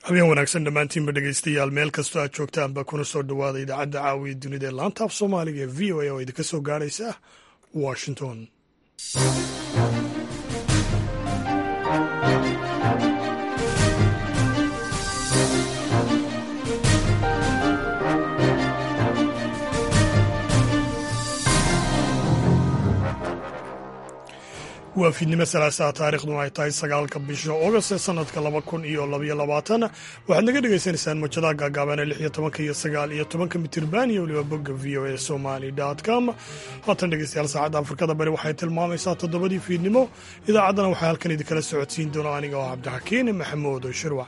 habeen wanaagsan dhammaantiinba dhegaystayaal meel kastoo aad joogtaanba kuna soo dhowaada idaacadda caawiya dunida ee laanta af soomaaliga ee v o a oo idinka soo gaaraysa washington waa fiidnimo salaasaha taariikhduna ay tahay sagaalka bisha ogost ee sanadka laba kun iyo labaiyo labaatan waxaad naga dhagaysanaysaan mojadaha gaagaaban ee lix iyo tobanka iyo sagaal iyo tobanka mitirban iyo weliba bogga v o a somali com haatan dhegeystayaal saacadda afrikada bari waxay tilmaamaysaa toddobadii fiidnimo idaacaddana waxaa halkan idinkala socodsiin doona aniga oo cabdixakiin maxamuud shirwac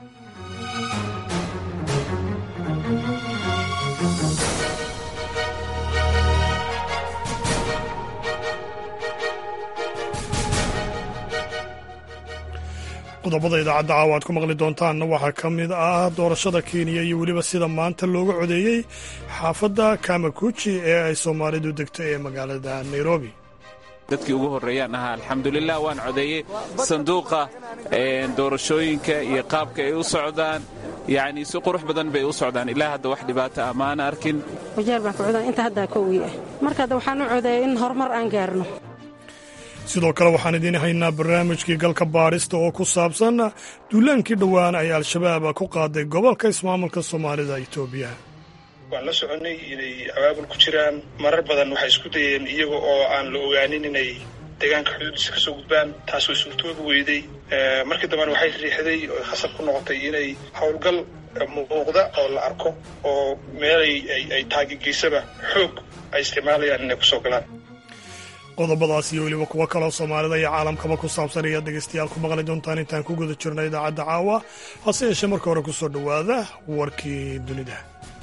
qodobada idaacadda caawa aad ku maqli doontaanna waxaa ka mid ah doorashada kenya iyo weliba sida maanta looga codeeyey xaafadda kamakuji ee ay soomaalidu degto ee magaalada nairobi dadkii ugu horreeyaan ahaa alxamdulilah waan codeeyey sanduuqa doorashooyinka iyo qaabka ay u socdaan yacni si qurux badan bay u socdaan ilaa hadda wax dhibaato ah maana arkin wajeer baan ku codaan inta haddaa kowgii ah marka hadda waxaan u codeeyay in horumar aan gaarno sidoo kale waxaan idiin haynaa barnaamijkii galka baadhista oo ku saabsan duulaankii dhowaan ay al-shabaab ku qaaday gobolka ismaamulka soomaalida itoobiya waan la soconnay inay abaabul ku jiraan marar badan waxay isku dayeen iyaga oo aan la ogaanin inay deegaanka xuduudiisa ka soo gudbaan taas way suurtoobi weyday markii dambena waxay riixday oo khasab ku noqotay inay howlgal muuqda oo la arko oo meelay ay taagegeysaba xoog ay isticmaalayaan inay kusoo galaan qodobadaas iyo weliba kuwo kaloo soomaalida iyo caalamkaba ku saabsan ayaad dhegaystayaal ku maqli doontaan intaan ku guda jirna idaacadda caawa hase yeeshee marka hore ku soo dhowaada warkii dunida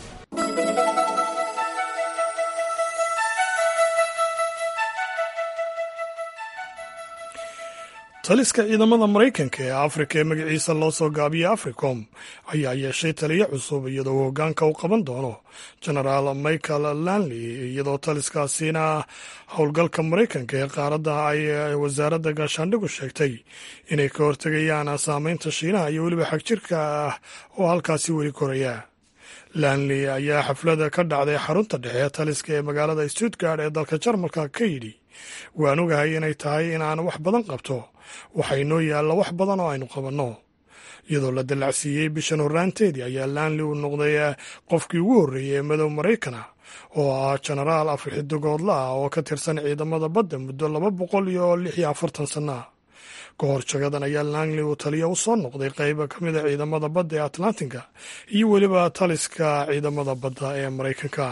taliska ciidamada maraykanka ee afrika ee magaciisa loo soo gaabiyey africom ayaa yeeshay taliyo cusub iyadoo uu hoggaanka u qaban doono genaraal michael lanley iyadoo taliskaasina howlgalka maraykanka ee qaaradda ay wasaaradda gaashaandhigu sheegtay inay ka hortegayaan saameynta shiinaha iyo weliba xagjirka ah oo halkaasi weli koraya lanley ayaa xaflada ka dhacday xarunta dhexe taliska ee magaalada stuttgard ee dalka jarmalka ka yidhi waan ogahay inay tahay inaan wax badan qabto waxaa inoo yaalla wax badan oo aynu qabanno iyadoo la dallacsiiyey bishan horraanteedii ayaa lanley uu noqday qofkii ugu horreeyey ee madow maraykana oo ah jenaraal afrixidigoodla ah oo ka tirsan ciidamada badda muddo laba boqol iyo lix iyo afartan sanna ka hor jagadan ayaa langley uu taliya u soo noqday qayba ka mid a ciidamada badda ee atlantinka iyo weliba taliska ciidamada badda ee maraykanka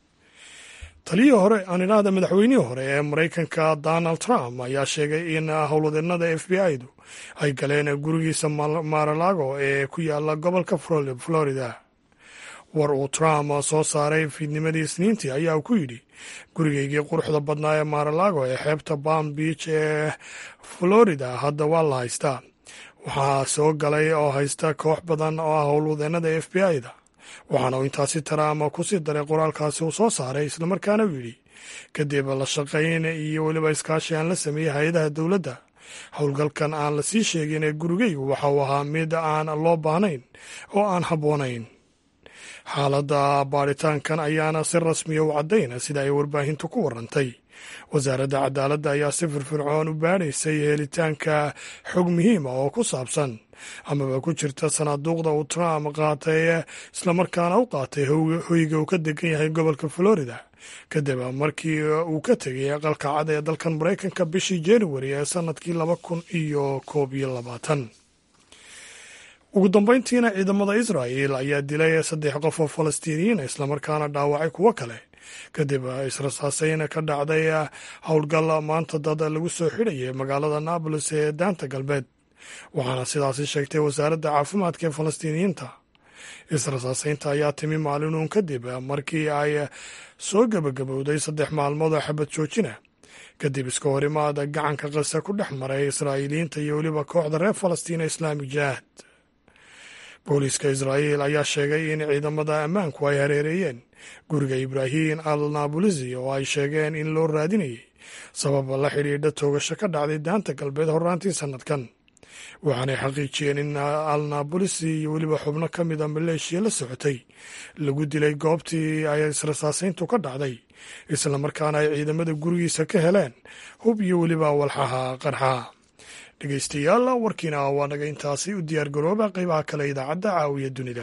taliyihii hore aan idhaahda madaxweynihii hore ee maraykanka donald trump ayaa sheegay in howlwadeennada f b i-du ay galeen gurigiisa maralago ee ku yaala gobolka florida war uu trump soo saaray fiidnimadii isniintii ayaa uu ku yidhi gurigaygii quruxda badnaa ee maralago ee xeebta palm beach ee florida hadda waa la haystaa waxaa soo galay oo haysta koox badan oo ah howlwadeennada f b i-da waxaana uu intaasi taraama ku sii daray qoraalkaasi uu soo saaray islamarkaana uu yidhi kadib la shaqayn iyo weliba iskaashi aan la sameeyey hay-adaha dowladda howlgalkan aan la sii sheegin ee gurigaygu waxa uu ahaa mid aan loo baahnayn oo aan habboonayn xaaladda baadhitaankan ayaana si rasmiya u caddayna sida ay warbaahintu ku warantay wasaaradda cadaaladda ayaa si firfircoon u baadhaysay helitaanka xog muhiima oo ku saabsan amaba ku jirta sanaaduuqda uu trump qaatay islamarkaana u qaatay hoyga uu ka degan yahay gobolka florida kadib markii uu ka tegay aqalka cad ee dalkan maraykanka bishii januari ee sanadkii laba kun iyo koob iyo labaatan ugu dambeyntiina ciidamada israa'el ayaa dilay saddex qof oo falastiiniyiin islamarkaana dhaawacay kuwo kale kadib israsaaseyn ka dhacday howlgal maanta dad lagu soo xidhayay magaalada naabolis ee daanta galbeed waxaana sidaasi sheegtay wasaaradda caafimaadka ee falastiiniyiinta israsaaseynta ayaa timi maalinuun kadib markii ay soo gebagabowday saddex maalmood oo xabad joojina kadib iska horimaada gacanka qasa ku dhex maray israa'iiliyiinta iyo weliba kooxda reer falastiin ee islaamik jihaad booliiska israa'iil ayaa sheegay in ciidamada ammaanku ay hareereeyeen guriga ibraahim al naabulisi oo ay sheegeen in loo raadinayay sabab la xidhiidha toogasho ka dhacday daanta galbeed horraantii sannadkan waxaanay xaqiijiyeen in alnabolis iyo weliba xubno ka mid a maleeshiya la socotay lagu dilay goobtii ay israsaasayntu ka dhacday islamarkaana ay ciidamada gurigiisa ka heleen hub iyo weliba walxaha qarxaa dhegeystayaal warkiina waa naga intaasi u diyaargarooba qeybaha kale idaacadda caawiya dunida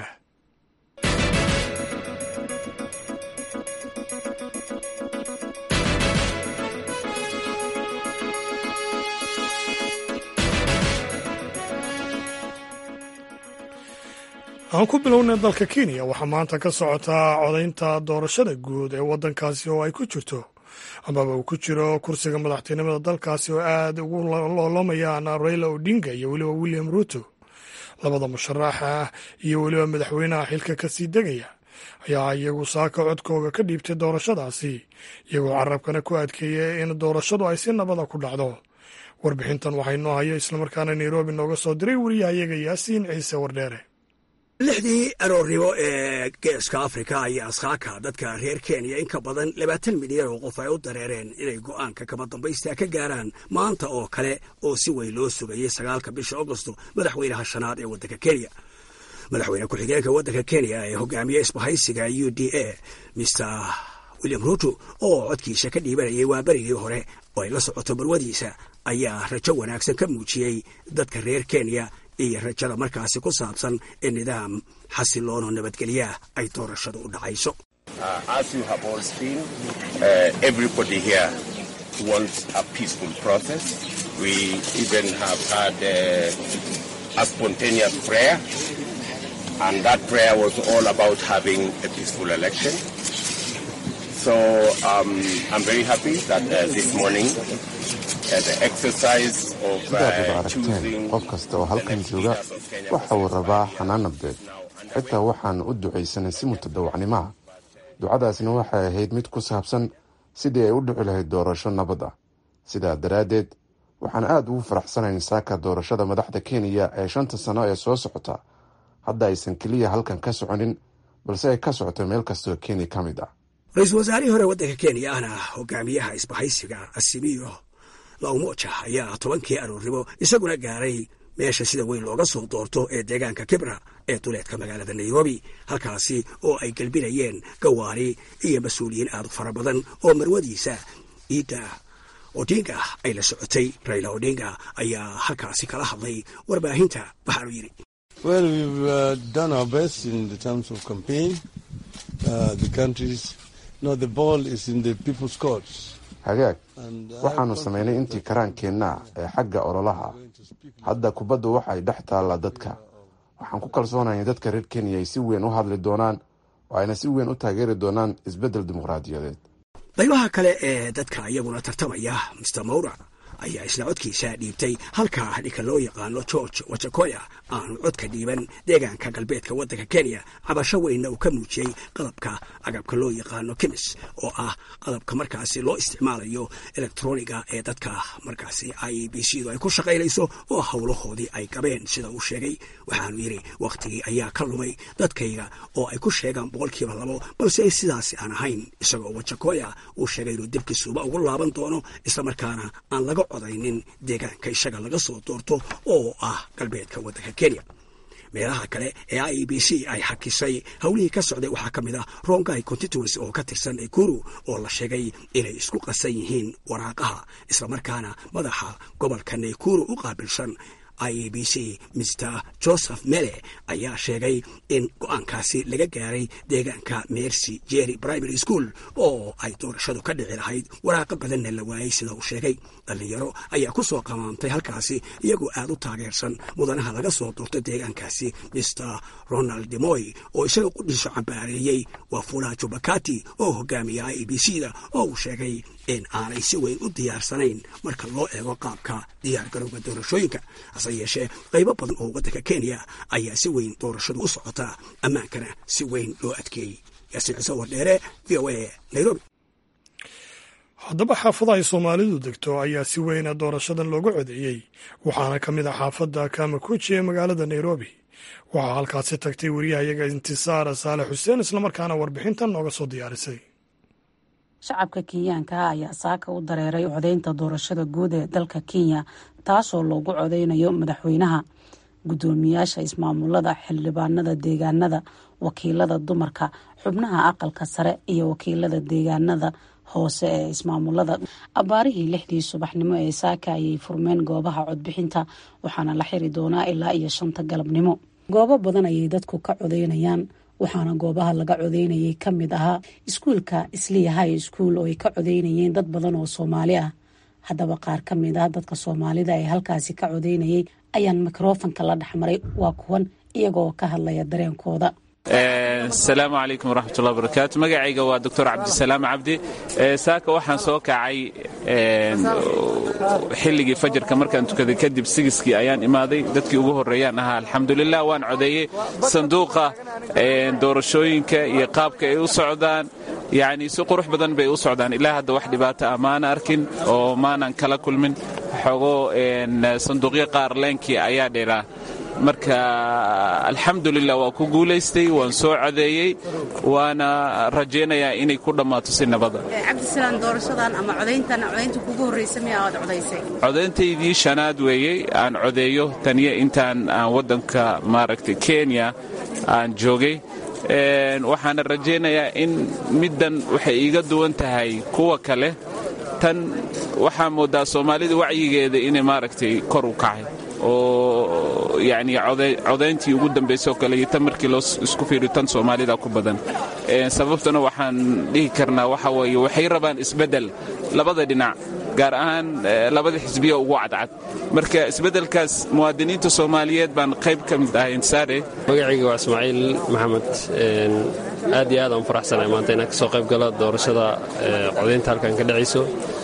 aan ku bilownay dalka kenya waxaa maanta ka socotaa codaynta doorashada guud ee waddankaasi oo ay ku jirto amaba uu ku jiro kursiga madaxtinimada dalkaasi oo aad ugu loolamayaan raila odinga iyo weliba william ruto labada musharaxa iyo weliba madaxweynaha xilka kasii degaya ayaa iyagu saaka codkooga ka dhiibtay doorashadaasi iyagoo carabkana ku adkeeyay in doorashadu ay si nabada ku dhacdo warbixintan waxaa inoo hayo islamarkaana nairobi nooga soo diray wariyahayaga yaasiin ciise wardheere lixdii aroornimo ee geeska afrika ayaa askaaka dadka reer kenya in ka badan labaatan milyan oo qof ay u dareereen inay go'aanka kama dambaysta ka gaaraan maanta oo kale oo si weyn loo sugayay sagaalka bisha agosto madaxweynaha shanaad ee waddanka kenya madaxweyne ku-xigeenka waddanka kenya ee hogaamiye isbahaysiga u d a mr william ruto oo codkiisa ka dhiibanayay waa berigii hore oo ay la socoto barwadiisa ayaa rajo wanaagsan ka muujiyey dadka reer kenya iyo rajada markaasi ku saabsan in nidaam xasiloono nabadgelyaah ay doorashadu u dhacayso sidaad ad aragteen qof kasta oo halkan jooga waxa uu rabaa xanaan nabdeed xitaa waxaan u ducaysanay si mutadawacnimaha ducadaasna waxay ahayd mid ku saabsan sidii ay u dhici lahayd doorasho nabad ah sidaa daraaddeed waxaan aad ugu faraxsanayn saaka doorashada madaxda kenya ee shanta sano ee soo socota hadda aysan keliya halkan ka soconin balse ay ka socoto meel kastoo kenya ka mid ah ra-iisul wasaarihii hore waddanka kenya ahna hogaamiyaha isbahaysiga asimiyo laumoja ayaa tobankii aroornimo isaguna gaaray meesha sida weyn looga soo doorto ee deegaanka kibra ee duleedka magaalada nairobi halkaasi oo ay gelbinayeen gawaari iyo mas-uuliyiin aad u fara badan oo marwadiisa iidda odinga ay la socotay raila odinga ayaa halkaasi kala hadlay warbaahinta waxaanu yidhi hagaag waxaannu samaynay intii karaankeenna ee xagga ololaha hadda kubaddu waxay dhex taallaa dadka waxaan ku kalsoonaya in dadka reer kenya ay si weyn u hadli doonaan oo ayna si weyn u taageeri doonaan isbeddel dimuqraadiyadeed qaybaha kale ee dadka iyaguna tartamaya mister mawra ayaa isna codkiisa dhiibtay halka ninka loo yaqaano george wajakoya aanu codka dhiiban deegaanka galbeedka waddanka kenya cabasho weynna uu ka muujiyey qalabka agabka loo yaqaano kimis oo ah qalabka markaasi loo isticmaalayo elektroniga ee dadka markaasi i b c du ay ku shaqaynayso oo howlahoodii ay gabeen sida uu sheegay waxaanu yidhi wakhtigii ayaa ka lumay dadkayga oo ay ku sheegaan boqolkiiba labo balse sidaasi aan ahayn isagoo wajakoya uu sheegay inuu dibkisuuba ugu laaban doono islamarkaana aan laga codaynin deegaanka isaga laga soo doorto oo ah galbeedka waddanka kenya meelaha kale ee i b c ay xakisay howlihii ka socday waxaa ka mid ah rongai constituency oo ka tirsan ekuru oo la sheegay inay isku qasan yihiin waraaqaha islamarkaana madaxa gobolka naykuru u qaabilsan i b c mr joseph mele ayaa sheegay in go-aankaasi laga gaaray deegaanka mercy jerry primary school oo ay doorashadu ka dhici lahayd waraaqa badanna la waayey sida uu sheegay dhallinyaro ayaa ku soo qamaamtay halkaasi iyagoo aad u taageersan mudanaha laga soo doorto deegaankaasi mr ronald demoy oo isaga qudhiiso cambaareeyey waa fula jubakati oo hogaamiya i b c da oo uu sheegay in aanay si weyn u diyaarsanayn marka loo eego qaabka diyaar garowga doorashooyinka hase yeeshee qaybo badan oo waddanka kenya ayaa si weyn doorashadu u socotaa ammaankana si weyn loo adkeeyey yaasiin ciise wardheere v o a nairobi haddaba xaafada ay soomaalidu degto ayaa si weyna doorashadan looga codeeyey waxaana ka mid ah xaafadda kamakuji ee magaalada nairobi waxaa halkaasi tagtay wariyahayaga intisaar saalex xuseen islamarkaana warbixintan nooga soo diyaarisay shacabka kenyaanka ayaa saaka u dareeray codeynta doorashada guud ee dalka kenya taasoo loogu codeynayo madaxweynaha guddoomiyaasha ismaamulada xildhibaanada deegaanada wakiilada dumarka xubnaha aqalka sare iyo wakiilada deegaanada hoose ee ismaamulada abaarihii lixdii subaxnimo ee saaka ayay furmeen goobaha codbixinta waxaana la xiri doonaa ilaa iyo shanta galabnimo goobo badan ayay dadku ka codeynayaan waxaana goobaha laga codeynayay ka mid ahaa iskuulka isliya high school oo ay ka codeynayeen dad badan oo soomaali ah haddaba qaar ka mid ah dadka soomaalida ee halkaasi ka codeynayay ayaan mikrofonka la dhexmaray waa kuwan iyagoo ka hadlaya dareenkooda asalaamu calaykum waraxmatullahi barakaatu magacayga waa doctor cabdisalaam cabdi saaka waxaan soo kacay xilligii fajarka markaan tukaday kadib sigiskii ayaan imaaday dadkii ugu horreeyaan ahaa alxamdulilah waan codeeyey sanduuqa doorashooyinka iyo qaabka ay u socdaan yacni si qurux badan bay u socdaan ilaa hadda wax dhibaato ah maana arkin oo maanan kala kulmin xogoo sanduuqyo qaar leenkii ayaa dheeraa marka alxamdulilah waa ku guulaystay waan soo codeeyey waana rajaynayaa inay ku dhammaato si nabada cabdisalaam doorashadan ama codayntan codaynta kugu horraysa miya aad codaysay codayntaydii shanaad weeyey aan codeeyo taniyo intaan aan waddanka maaragtay kenya aan joogay waxaana rajaynayaa in middan waxay iiga duwan tahay kuwa kale tan waxaa moodaa soomaalida wacyigeeda inay maaragtay kor u kacay oo yacni codayntii ugu dambaysay oo kale iyo tan markii loo isku fiiriyo tan soomaalida ku badan sababtuna waxaan dhihi karnaa waxa weeye waxay rabaan isbeddel labada dhinac gaar ahaan labada xisbiya ugu cadcad marka isbeddelkaas muwaadiniinta soomaaliyeed baan qayb ka mid ahay insaare magacayga waa ismaaciil maxamed aad iyo aad aan u faraxsanahay maanta inaan ka soo qayb galo doorashada codaynta halkan ka dhacayso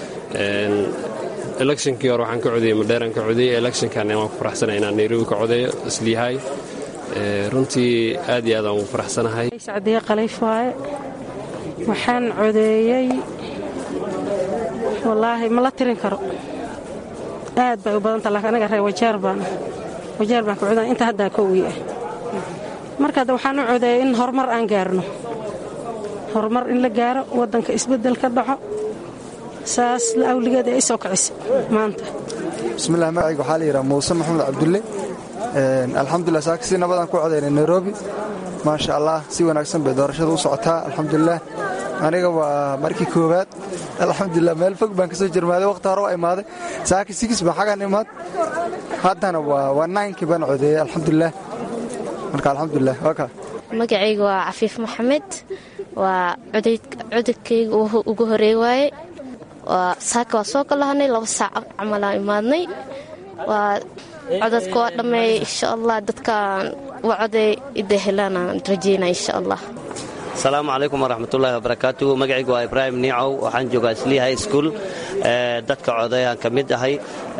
electionkii hore waxaan ka codeyey madheeraan ka codeyey electionkan waan ku faraxsanahay inaan nairobi ka codeeyo isliyahay runtii aad iyo aad aan ugu faraxsanahay sacdiye khaliif waaye waxaan codeeyey wallaahi ma la tirin karo aad bay u badanta laakiin anaga reer wajeer baan wajeer baan ka codan inta haddaa kowii ah marka hadda waxaan u codeeyey in horumar aan gaarno horumar in la gaaro waddanka isbeddel ka dhaco saas awligeed ay soo kicisa maanta bismillahi magacayga waxaa la yidhaha muuse maxamed cabdulle alxamdulilah saaka si nabadaan ku codaynay nairobi maasha allah si wanaagsan bay doorashada u socotaa alxamdulilah aniga waa markii koowaad alxamdulilah meel fog baan ka soo jirmaaday wakhti hore waa imaaday saaka sigis baan xaggan imaad haddana waa naynkii baan codeeyey alxamdulilah marka alxamdulilah waa kaa magacayga waa cafiif maxamed waa codadkayga ugu horeey waaye saaka waa soo kalahanay laba saac camalaan imaadnay waa codadka waa dhammeeyay insha allah dadkaan waa coday ida helaanaan rajayna insha allah asalaamu calaykum waraxmatullaahi wabarakaatu magacaygu waa ibraahim niicow waxaan joogaa sli high school dadka codayaan ka mid ahay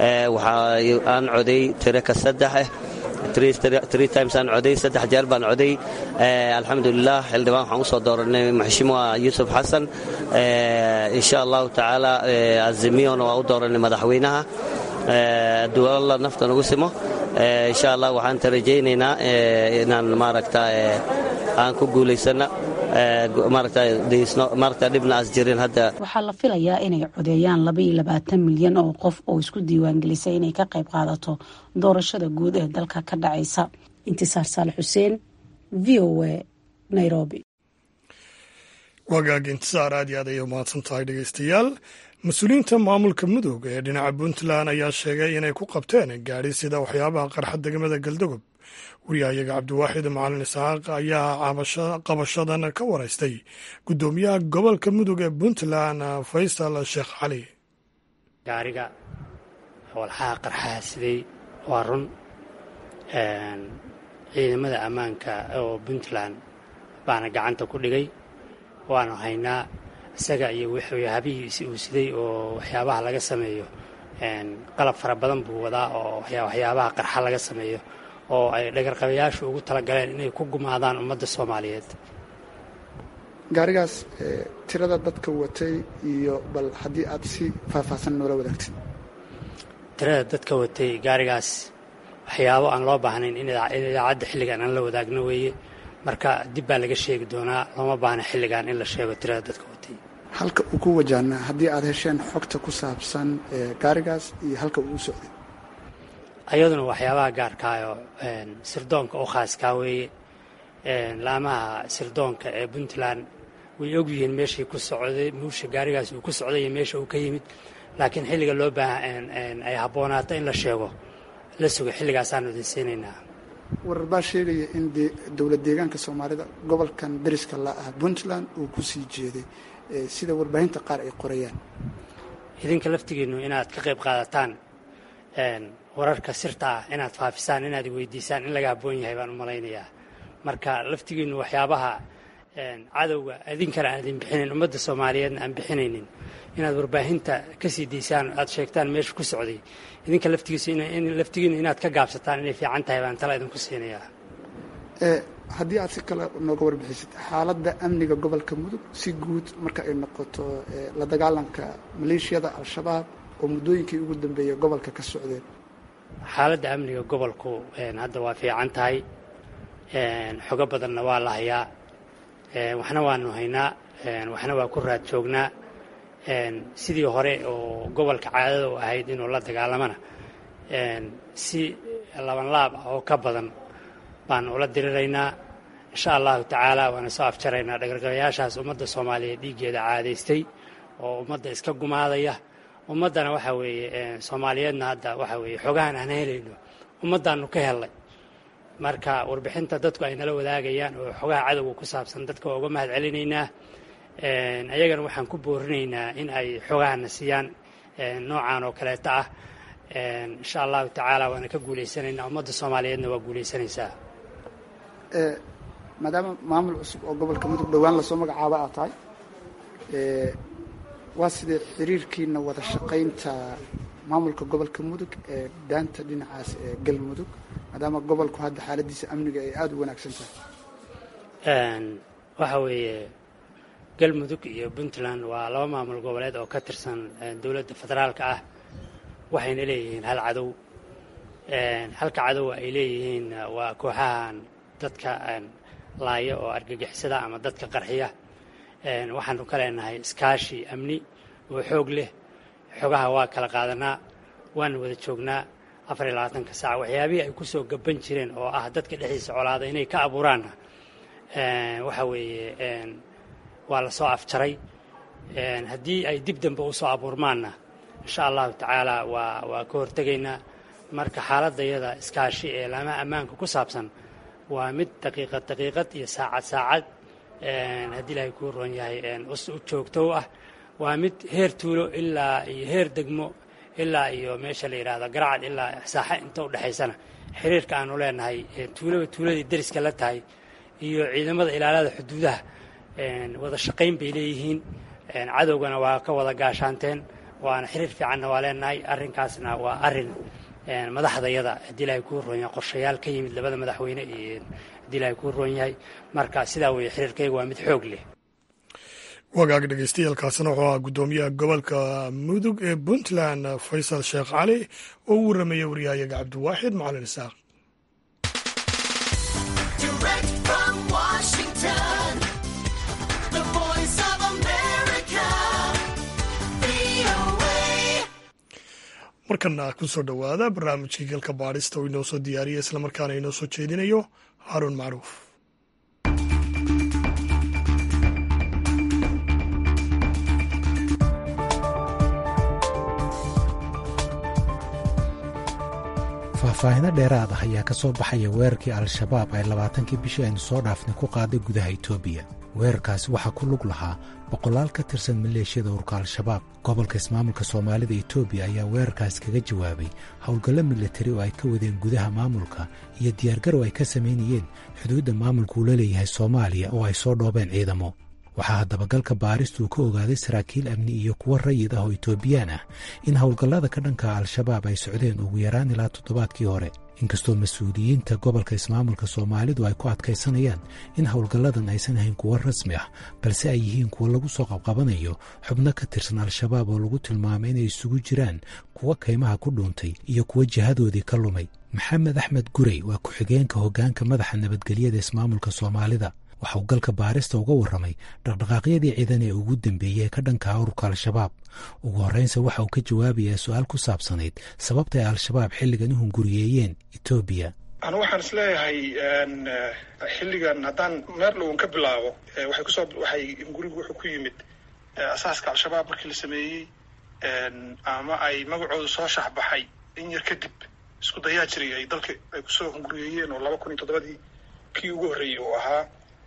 aan coday tiro ka saddex ah tree times aan coday saddex jeer baan coday alxamdulilah xildhibaan waxaan usoo dooranay maxshimuha yuusuf xasan insha allahu tacaala azimiyona waa u dooranay madaxweynaha duwalla nafta nagu simo insha allah waxaan tarajaynaynaa inaan maaragta aan ku guulaysana maaragta dhibna as jirin hadda waxaa la filayaa inay codeeyaan labaiyo labaatan milyan oo qof oo isku diiwaangelisay inay ka qayb qaadato doorashada guud ee dalka ka dhacaysa intisaar saale xuseen v o a nairobi wagaag intisaar aad iyo aad ayay umahadsan tahay dhegeystayaal mas-uuliyiinta maamulka mudug ee dhinaca puntland ayaa sheegay inay ku qabteen gaadhi sida waxyaabaha qarxa degmada galdogob wariyahayaga cabdiwaaxid macalin isxaaq ayaa qabashadan ka waraystay guddoomiyaha gobolka mudug ee puntland faysal sheekh cali gaariga walxaha qarxaha siday waa run ciidamada ammaanka oo puntland baana gacanta ku dhigay waanu haynaa isaga iyo habihii uu siday oo waxyaabaha laga sameeyo qalab fara badan buu wadaa oo waxyaabaha qarxa laga sameeyo oo ay dhagarqabayaashu ugu talagaleen inay ku gumaadaan ummadda soomaaliyeed gaarigaas tirada dadka watay iyo bal haddii aad si faahfaahsan noola wadaagtid tirada dadka watay gaarigaas waxyaabo aan loo baahnayn in idaacadda xilligan aan la wadaagno weeye marka dib baa laga sheegi doonaa looma baahna xilligan in la sheego tirada dadka watay halka uu ku wajahnaa haddii aad hesheen xogta ku saabsan gaarigaas iyo halka uu u socday ayaduna waxyaabaha gaarkaayo sirdoonka u khaaskaa weeye laamaha sirdoonka ee puntland way ogyihiin meeshii ku socday muusha gaarigaas uu ku socday iyo meesha uu ka yimid laakiin xilliga loo baaha ay habboonaato in la sheego la sugo xilligaasaanu idin siinaynaa warar baa sheegaya in dowlad deegaanka soomaalida gobolkan dariska la ah puntland uu ku sii jeeday sida warbaahinta qaar ay qorayaan idinka laftigiinnu inaad ka qayb qaadataan wararka sirta ah inaad faafisaan inaad weydiisaan in laga habboon yahay baan u malaynayaa marka laftigiinnu waxyaabaha cadowga idinkana aadin bixinayn ummadda soomaaliyeedna aan bixinaynin inaad warbaahinta ka sii daysaan aad sheegtaan meesha ku socday idinka laftigiinu inaad ka gaabsataan inay fiican tahay baan tala idinku siinayaa haddii aad si kale nooga warbixisid xaaladda amniga gobolka mudug si guud marka ay noqoto la dagaalanka maleeshiyada al-shabaab oo muddooyinkii ugu dambeeyay gobolka ka socdeen xaaladda amniga gobolku hadda waa fiican tahay xogo badanna waa la hayaa waxna waanu haynaa waxna waa ku raad joognaa sidii hore oo gobolka caadada u ahayd inuu la dagaalamana si labanlaab ah oo ka badan baan ula diriraynaa insha allahu tacaala waana soo afjaraynaa dhagargabayaashaas ummadda soomaaliyeed dhiiggeeda caadaystay oo ummadda iska gumaadaya ummaddana waxa weeye soomaaliyeedna hadda waxa weeye xogahan aan helayno ummaddaanu ka hellay marka warbixinta dadku ay nala wadaagayaan oo xogaha cadowga ku saabsan dadka waa uga mahad celinaynaa ayagana waxaan ku boorinaynaa in ay xogahana siiyaan noocan oo kaleeta ah insha allahu tacaala waana ka guulaysanaynaa ummadda soomaaliyeedna waa guulaysanaysaa maadaama maamul cusub oo gobolka mudug dhowaan lasoo magacaabo aad tahay waa sidee xiriirkiina wada shaqaynta maamulka gobolka mudug ee daanta dhinacaas ee galmudug maadaama gobolku hadda xaaladiisa amniga ay aada u wanaagsan tahay waxa weeye galmudug iyo puntland waa laba maamul goboleed oo ka tirsan dowladda federaalka ah waxayna leeyihiin hal cadow halka cadowa ay leeyihiin waa kooxahan dadka laaya oo argagixisada ama dadka qarxiya waxaanu ka leenahay iskaashi amni oo xoog leh xogaha waa kala qaadanaa waana wada joognaa afar iyo labaatanka saac waxyaabihii ay kusoo gaban jireen oo ah dadka dhexdiisa colaada inay ka abuuraanna waxa weeye waa la soo afjaray haddii ay dib dambe usoo abuurmaanna insha allahu tacaala waa waa ka hortegaynaa marka xaaladayada iskaashi ee laamaha ammaanka ku saabsan waa mid daqiiqad daqiiqad iyo saacad saacad haddii ilaahay kuu roon yahay u joogto ah waa mid heer tuulo ilaa iyo heer degmo ilaa iyo meesha la yidhaahdo garacad ilaa saaxa inta u dhexaysana xiriirka aanu leenahay tuulaba tuuladii deriska la tahay iyo ciidamada ilaalada xuduudaha wada shaqayn bay leeyihiin cadowgana waa ka wada gaashaanteen waana xiriir fiicanna waa leenahay arrinkaasna waa arrin madaxdayada haddii ilaahay kuu roon yahay qorshayaal ka yimid labada madaxweyne iyo haddii ilaahay kuu roon yahay marka sidaa weeye xiriirkayga waa mid xoog leh wagaag dhegeystayaaalkaasina wuxuu ahaa guddoomiyaha gobolka mudug ee puntland faysal sheekh cali oo u warramaya waryahayaga cabdiwaaxid macalin isaaq markana ku soo dhowaada barnaamijkii galka baadhista oo inoo soo diyaariya islamarkaana inoo soo jeedinayo haaruun macruuf faahfaahino dheeraad ah ayaa ka soo baxaya weerarkii al-shabaab ay labaatankii bishii aynu soo dhaafnay ku qaaday gudaha etoobiya weerarkaasi waxaa ku lug lahaa boqolaal ka tirsan maleeshiyada urka al-shabaab gobolka ismaamulka soomaalida etoobiya ayaa weerarkaas kaga jawaabay howlgallo milatari oo ay ka wadeen gudaha maamulka iyo diyaargarow ay ka samaynayeen xuduudda maamulka uu la leeyahay soomaaliya oo ay soo dhoobeen ciidamo waxaa haddaba galka baaristu ka ogaaday saraakiil amni iyo kuwo rayid ah oo etoobiyaan ah in howlgallada ka dhanka al-shabaab ay socdeen ugu yaraan ilaa toddobaadkii hore inkastoo mas-uuliyiinta gobolka ismaamulka soomaalidu ay ku adkaysanayaan in howlgalladan aysan ahayn kuwo rasmi ah balse ay yihiin kuwo lagu soo qabqabanayo xubno ka tirsan al-shabaab oo lagu tilmaamay inay isugu jiraan kuwo kaymaha ku dhuuntay iyo kuwo jihadoodii ka lumay maxamed axmed gurey waa ku-xigeenka hoggaanka madaxa nabadgelyada ismaamulka soomaalida waxa uu galka baarista uga warramay dhaqdhaqaaqyadii ciidan ee ugu dambeeyey ee ka dhanka ururka al-shabaab ugu horreynse waxa uu ka jawaabayaa su-aal ku saabsanayd sababta ay al-shabaab xilligan u hunguriyeeyeen etoobiya anu waxaan is leeyahay xilligan haddaan meer dhowan ka bilaabo waxay kusoo waxay hungurigu wuxuu ku yimid asaaska al-shabaab markii la sameeyey ama ay magacooda soo shaxbaxay in yar kadib isku dayaa jiray ay dalka ay kusoo hunguriyeeyeen oo laba kun iyo toddobadii kii ugu horreeyey uu ahaa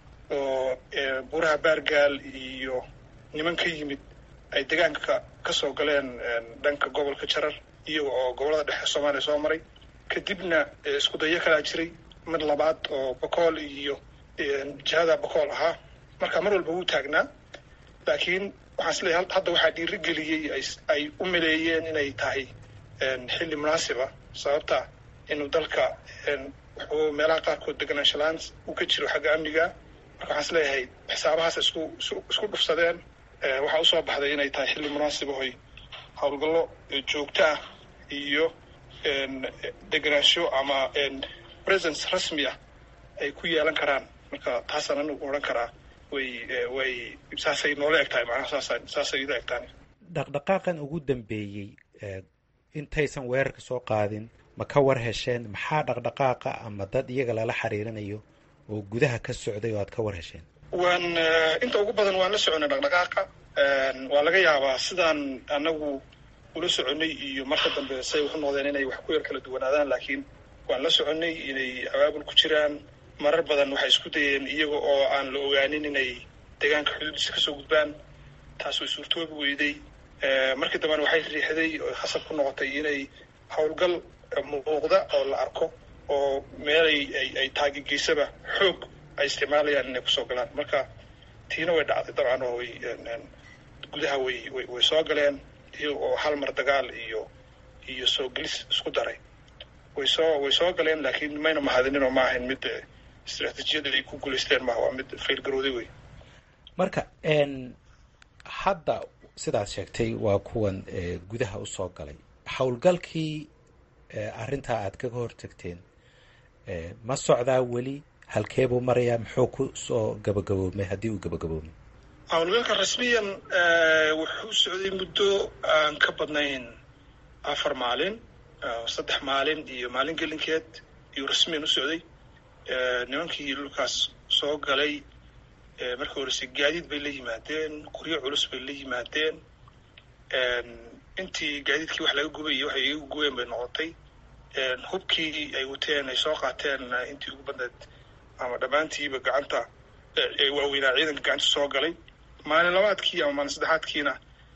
oo buuraha baargaal iyo niman ka yimid ay deegaanka ka soo galeen dhanka gobolka jarar iyaga oo gobollada dhexe soomaaliya soo maray kadibna isku dayo kalaa jiray mid labaad oo bokool iyo jihada bokool ahaa marka mar walba wuu taagnaa laakiin waxaan isleeyahay hadda waxaa dhiirigeliyey ay u maleeyeen inay tahay xilli munaasiba sababta inuu dalka wuxuu meelaha qaarkood deganaanshalaan uu ka jiro xagga amniga marka waxaan isleeyahay xisaabahaas isku isku dhufsadeen waxaa usoo baxday inay tahay xilli munaasib ahoy howlgallo joogto ah iyo deganaansho ama presence rasmi ah ay ku yeelan karaan marka taasaan anigu odhan karaa way way saasay noola eg tahay macnaha saasa saasay ila eg tahay dhaqdhaqaaqan ugu dambeeyey intaysan weerarka soo qaadin ma ka war hesheen maxaa dhaqdhaqaaqa ama dad iyaga lala xiriirinayo oo gudaha ka socday oo aad ka war hesheen waan inta ugu badan waan la soconay dhaqdhaqaaqa waa laga yaabaa sidaan anagu ula soconay iyo marka dambe say waxu noqdeen inay wax ku yar kala duwanaadaan laakiin waan la soconay inay abaabul ku jiraan marar badan waxay isku dayeen iyaga oo aan la ogaanin inay deegaanka xuduudiisa kasoo gudbaan taas way suurtoobi weyday markii dambena waxay riixday oo khasab ku noqotay inay howlgal muuqda oo la arko oo meelay ay taagegeysaba xoog ay isticmaalayaan inay kusoo galaan marka tiina way dhacday dabcan oo way gudaha way way way soo galeen iyaga oo hal mar dagaal iyo iyo soo gelis isku daray way soo way soo galeen laakiin mayna mahadinin oo ma ahayn mid istraatiijiyada ay ku guulaysteen maaha waa mid faylgarooday wey marka hadda sidaad sheegtay waa kuwan gudaha usoo galay howlgalkii arrintaa aad kaga hortagteen ma socdaa weli halkeebuu marayaa muxuu ku soo gabagaboomay haddii uu gabagaboomay howlgalka rasmiyan wuxuu socday muddo aan ka badnayn afar maalin saddex maalin iyo maalin gelinkeed iyuu rasmiyan u socday nimankii dhulkaas soo galay markii horese gaadiid bay la yimaadeen qoryo culus bay la yimaadeen intii gaadiidkii wax laga gubay iyo waxay iga gubeen bay noqotay hubkii ay wateen ay soo qaateen intii ugu badneed ama dhammaantiiba gacanta waaweynaa ciidanka gacanta soo galay maalin labaadkii ama maalin saddexaadkiina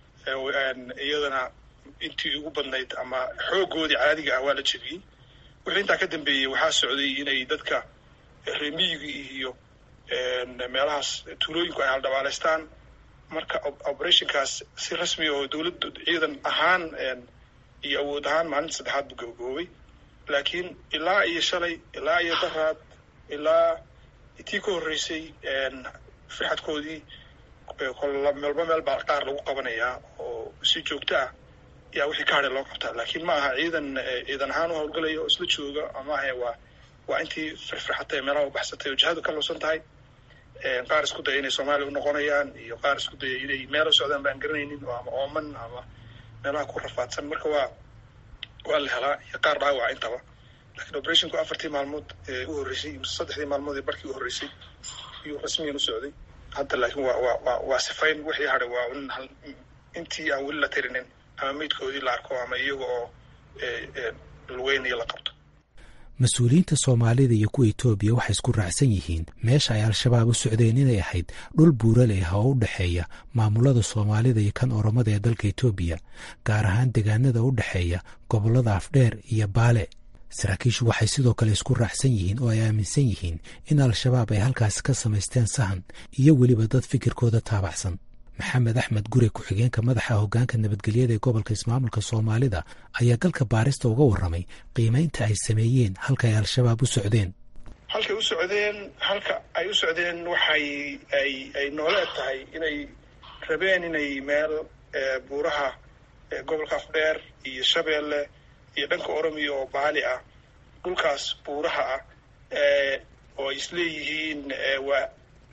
iyadana intii ugu badnayd ama xoogoodii caadiga ah waa la jebiyey wixii intaa ka dambeeyey waxaa socday inay dadka reemiyiga iyo meelahaas tuulooyinku ay haldhabaalaystaan marka operationkaas si rasmi oo dowladda ciidan ahaan iyo awood ahaan maalinta saddexaad buu gabagaboobay laakiin ilaa iyo shalay ilaa iyo daraad ilaa tii ka horreysay firxadkoodii meelba meel baa qaar lagu qabanayaa oo si joogto ah yaa wixii ka hadhay loo qabtaa laakiin ma aha ciidan ciidan ahaan u howlgalaya oo isla jooga ama ahe waa waa intii firfirxatay meelaha u baxsatay oo jihadu ka loosan tahay qaar isku daya inay soomaaliya u noqonayaan iyo qaar isku daya inay meel u socdaan baan garanaynin oo ama ooman ama meelaha ku rafaadsan marka waa waa la helaa iyo qaar dhaawaca intaba lakiin operationku afartii maalmood ee u horreysay mise saddexdii maalmood ee barkii u horreysay iyuu rasmiyan u socday hadda laakiin waa waa waa waa sifayn wixii hadhay waa in intii aan weli la tirinin ama meydkoodii la arko ama iyaga oo lugeynayo la qabto mas-uuliyiinta soomaalida iyo kuwa etoobiya waxay isku raacsan yihiin meesha ay al-shabaab u socdeen inay ahayd dhul buuraleh ah oo u dhexeeya maamulada soomaalida iyo kan oromada ee dalka etoobiya gaar ahaan deegaanada u dhexeeya gobollada afdheer iyo baale saraakiishu waxay sidoo kale isku raacsan yihiin oo ay aaminsan yihiin in al-shabaab ay halkaasi ka samaysteen sahan iyo weliba dad fikirkooda taabacsan maxamed axmed gure ku-xigeenka madaxa hoggaanka nabadgelyada ee gobolka ismaamulka soomaalida ayaa galka baarista uga warramay qiimaynta ay sameeyeen halka ay al-shabaab u socdeen halkay u socdeen halka ay u socdeen waxay ay ay noola eg tahay inay rabeen inay meel buuraha gobolka afdheer iyo shabeelle iyo dhanka oromiya oo baali ah dhulkaas buuraha ah oo ay isleeyihiin waa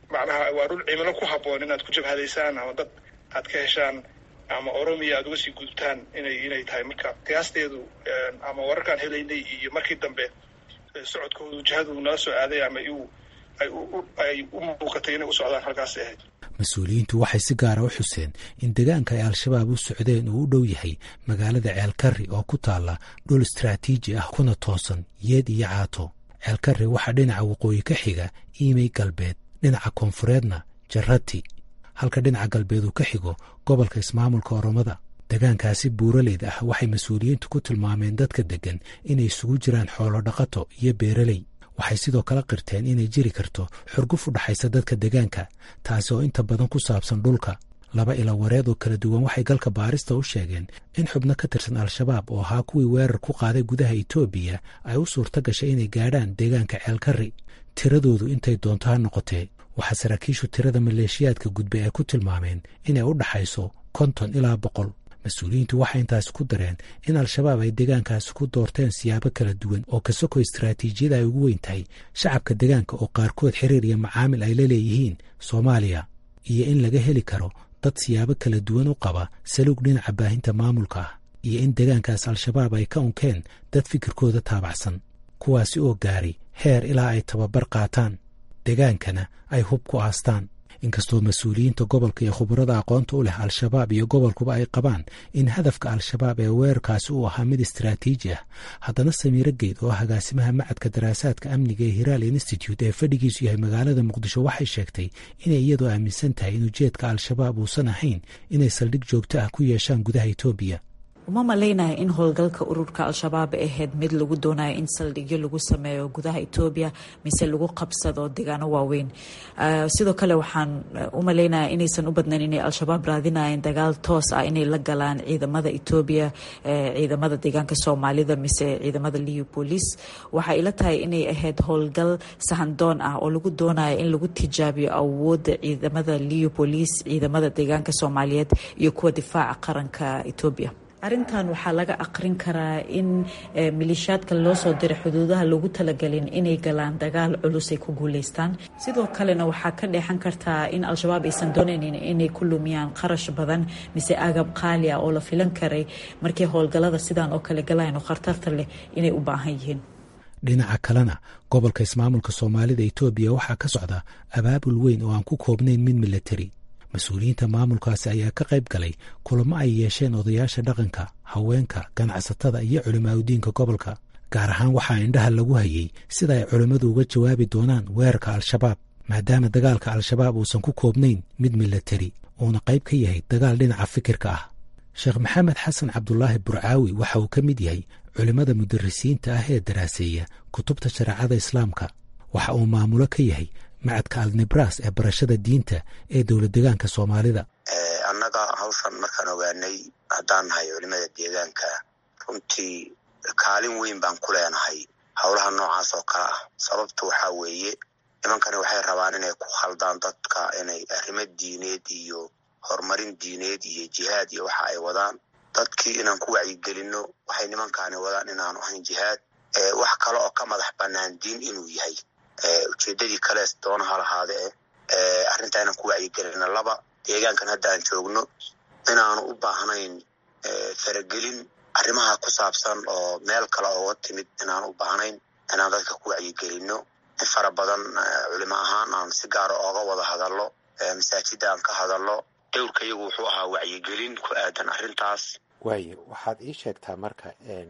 macnaha waa dhul cimilo ku habboon inaad ku jabhadaysaan ama dad aad ka heshaan ama oromiya aad uga sii gudubtaan inay inay tahay marka qiyaasteedu ama wararkaan helaynay iyo markii dambe socodkoodu jihadu nala soo aaday ama iu ay u muuqatay inay u socdaan halkaasay ahayd mas-uuliyiintu waxay si gaara u xuseen in deegaanka ay al-shabaab u socdeen uu u dhow yahay magaalada ceelkarri oo ku taalla dhul istraatiiji ah kuna toosan yeed iyo caato ceelkarri waxaa dhinaca waqooyi ka xiga iimey galbeed dhinaca koonfureedna jarati halka dhinaca galbeed uu ka xigo gobolka ismaamulka oromada degaankaasi buuraleyd ah waxay mas-uuliyiintu ku tilmaameen dadka deggan inay isugu jiraan xoolo dhaqato iyo beeraley waxay sidoo kale qirteen inay jiri karto xurguf u dhaxaysa dadka degaanka taasi oo inta badan ku saabsan dhulka laba ila wareed oo kala duwan waxay galka baarista u sheegeen in xubno ka tirsan al-shabaab oo ahaa kuwii weerar ku qaaday gudaha etoobiya ay u suurto gashay inay gaadhaan deegaanka ceelkarri tiradoodu intay doonto ha noqotee waxaa saraakiishu tirada maleeshiyaadka gudbay ay ku tilmaameen inay u dhaxayso konton ilaa boqol mas-uuliyiintu waxay intaasi ku dareen in al-shabaab ay deegaankaasi ku doorteen siyaabo kala duwan oo ka soko istaraatiijiyada ay ugu weyn tahay shacabka deegaanka oo qaarkood xiriir iyo macaamil ay la leeyihiin soomaaliya iyo in laga heli karo dad siyaabo kala duwan u qaba saluug dhinaca baahinta maamulka ah iyo in deegaankaas al-shabaab ay ka unkeen dad fikirkooda taabacsan kuwaasi oo gaari heer ilaa ay tababar qaataan degaankana ay hub ku aastaan inkastoo mas-uuliyiinta gobolka iyo khubarada aqoonta u leh al-shabaab iyo gobolkuba ay qabaan in hadafka al-shabaab ee weerarkaasi uu ahaa mid istaraatiiji ah haddana samiiro geyd oo agaasimaha macadka daraasaadka amniga ee hiraal institute ee fadhigiisu yahay magaalada muqdisho waxay sheegtay inay iyadoo aaminsan tahay in ujeedka al-shabaab uusan ahayn inay saldhig joogto ah ku yeeshaan gudaha etoobiya uma malaynaya in howlgalka ururka al-shabaab ahayd mid lagu doonayo in saldhigyo lagu sameeyo gudaha etoobiya mise lagu qabsado deegaano waaweyn sidoo kale waxaan u malaynaya inaysan u badnayn inay al-shabaab raadinayeen dagaal toos ah inay la galaan ciidamada etoobiya ciidamada deegaanka soomaalida mise ciidamada liu police waxay ila tahay inay ahayd howlgal sahandoon ah oo lagu doonayo in lagu tijaabiyo awooda ciidamada liu police ciidamada deegaanka soomaaliyeed iyo kuwa difaaca qaranka etoobiya arrintan waxaa laga aqrin karaa in maleeshiyaadka loo soo diray xuduudaha lagu talagelin inay galaan dagaal culus ay ku guuleystaan sidoo kalena waxaa ka dheexan kartaa in al-shabaab aysan doonaynin inay ku lumiyaan qarash badan mise agab qaali ah oo la filan karay markii howlgallada sidan oo kale galayaan oo khartarta leh inay u baahan yihiin dhinaca kalena gobolka ismaamulka soomaalida etoobiya waxaa ka socda abaabul weyn oo aan ku koobnayn mid milatari mas-uuliyiinta maamulkaasi ayaa ka qayb galay kulamo ay yeesheen odayaasha dhaqanka haweenka ganacsatada iyo culimaadudiinka gobolka gaar ahaan waxaa indhaha lagu hayey sida ay culimmadu uga jawaabi doonaan weerarka al-shabaab maadaama dagaalka al-shabaab uusan ku koobnayn mid milatari uuna qayb ka yahay dagaal dhinaca fikirka ah sheekh maxamed xasan cabdulaahi burcaawi waxa uu ka mid yahay culimmada mudarisiinta ah ee daraaseeya kutubta shareecada islaamka waxa uu maamulo ka yahay macadka alnibras ee barashada diinta ee dowlad deegaanka soomaalida annaga hawshan markaan ogaanay haddaan nahay culimada deegaanka runtii kaalin weyn baan ku leenahay howlaha noocaas oo kale ah sababta waxaa weeye nimankani waxay rabaan inay ku khaldaan dadka inay arrimo diineed iyo horumarin diineed iyo jihaad iyo waxa ay wadaan dadkii inaan ku wacyigelinno waxay nimankaani wadaan inaanu ahayn jihaad wax kale oo ka madax bannaan diin inuu yahay ujeedadii kalees doonaha lahaade eh arrintaa inaan ku wacyigelina laba deegaankan hadda aan joogno inaanu u baahnayn faragelin arrimaha ku saabsan oo meel kale ooga timid inaanu u baahnayn inaan dadka ku wacyigelinno in fara badan culimo ahaan aan si gaara ooga wada hadallo masaajida aan ka hadallo dowrka iyagu wuxuu ahaa wacyigelin ku aadan arrintaas waaye waxaad ii sheegtaa marka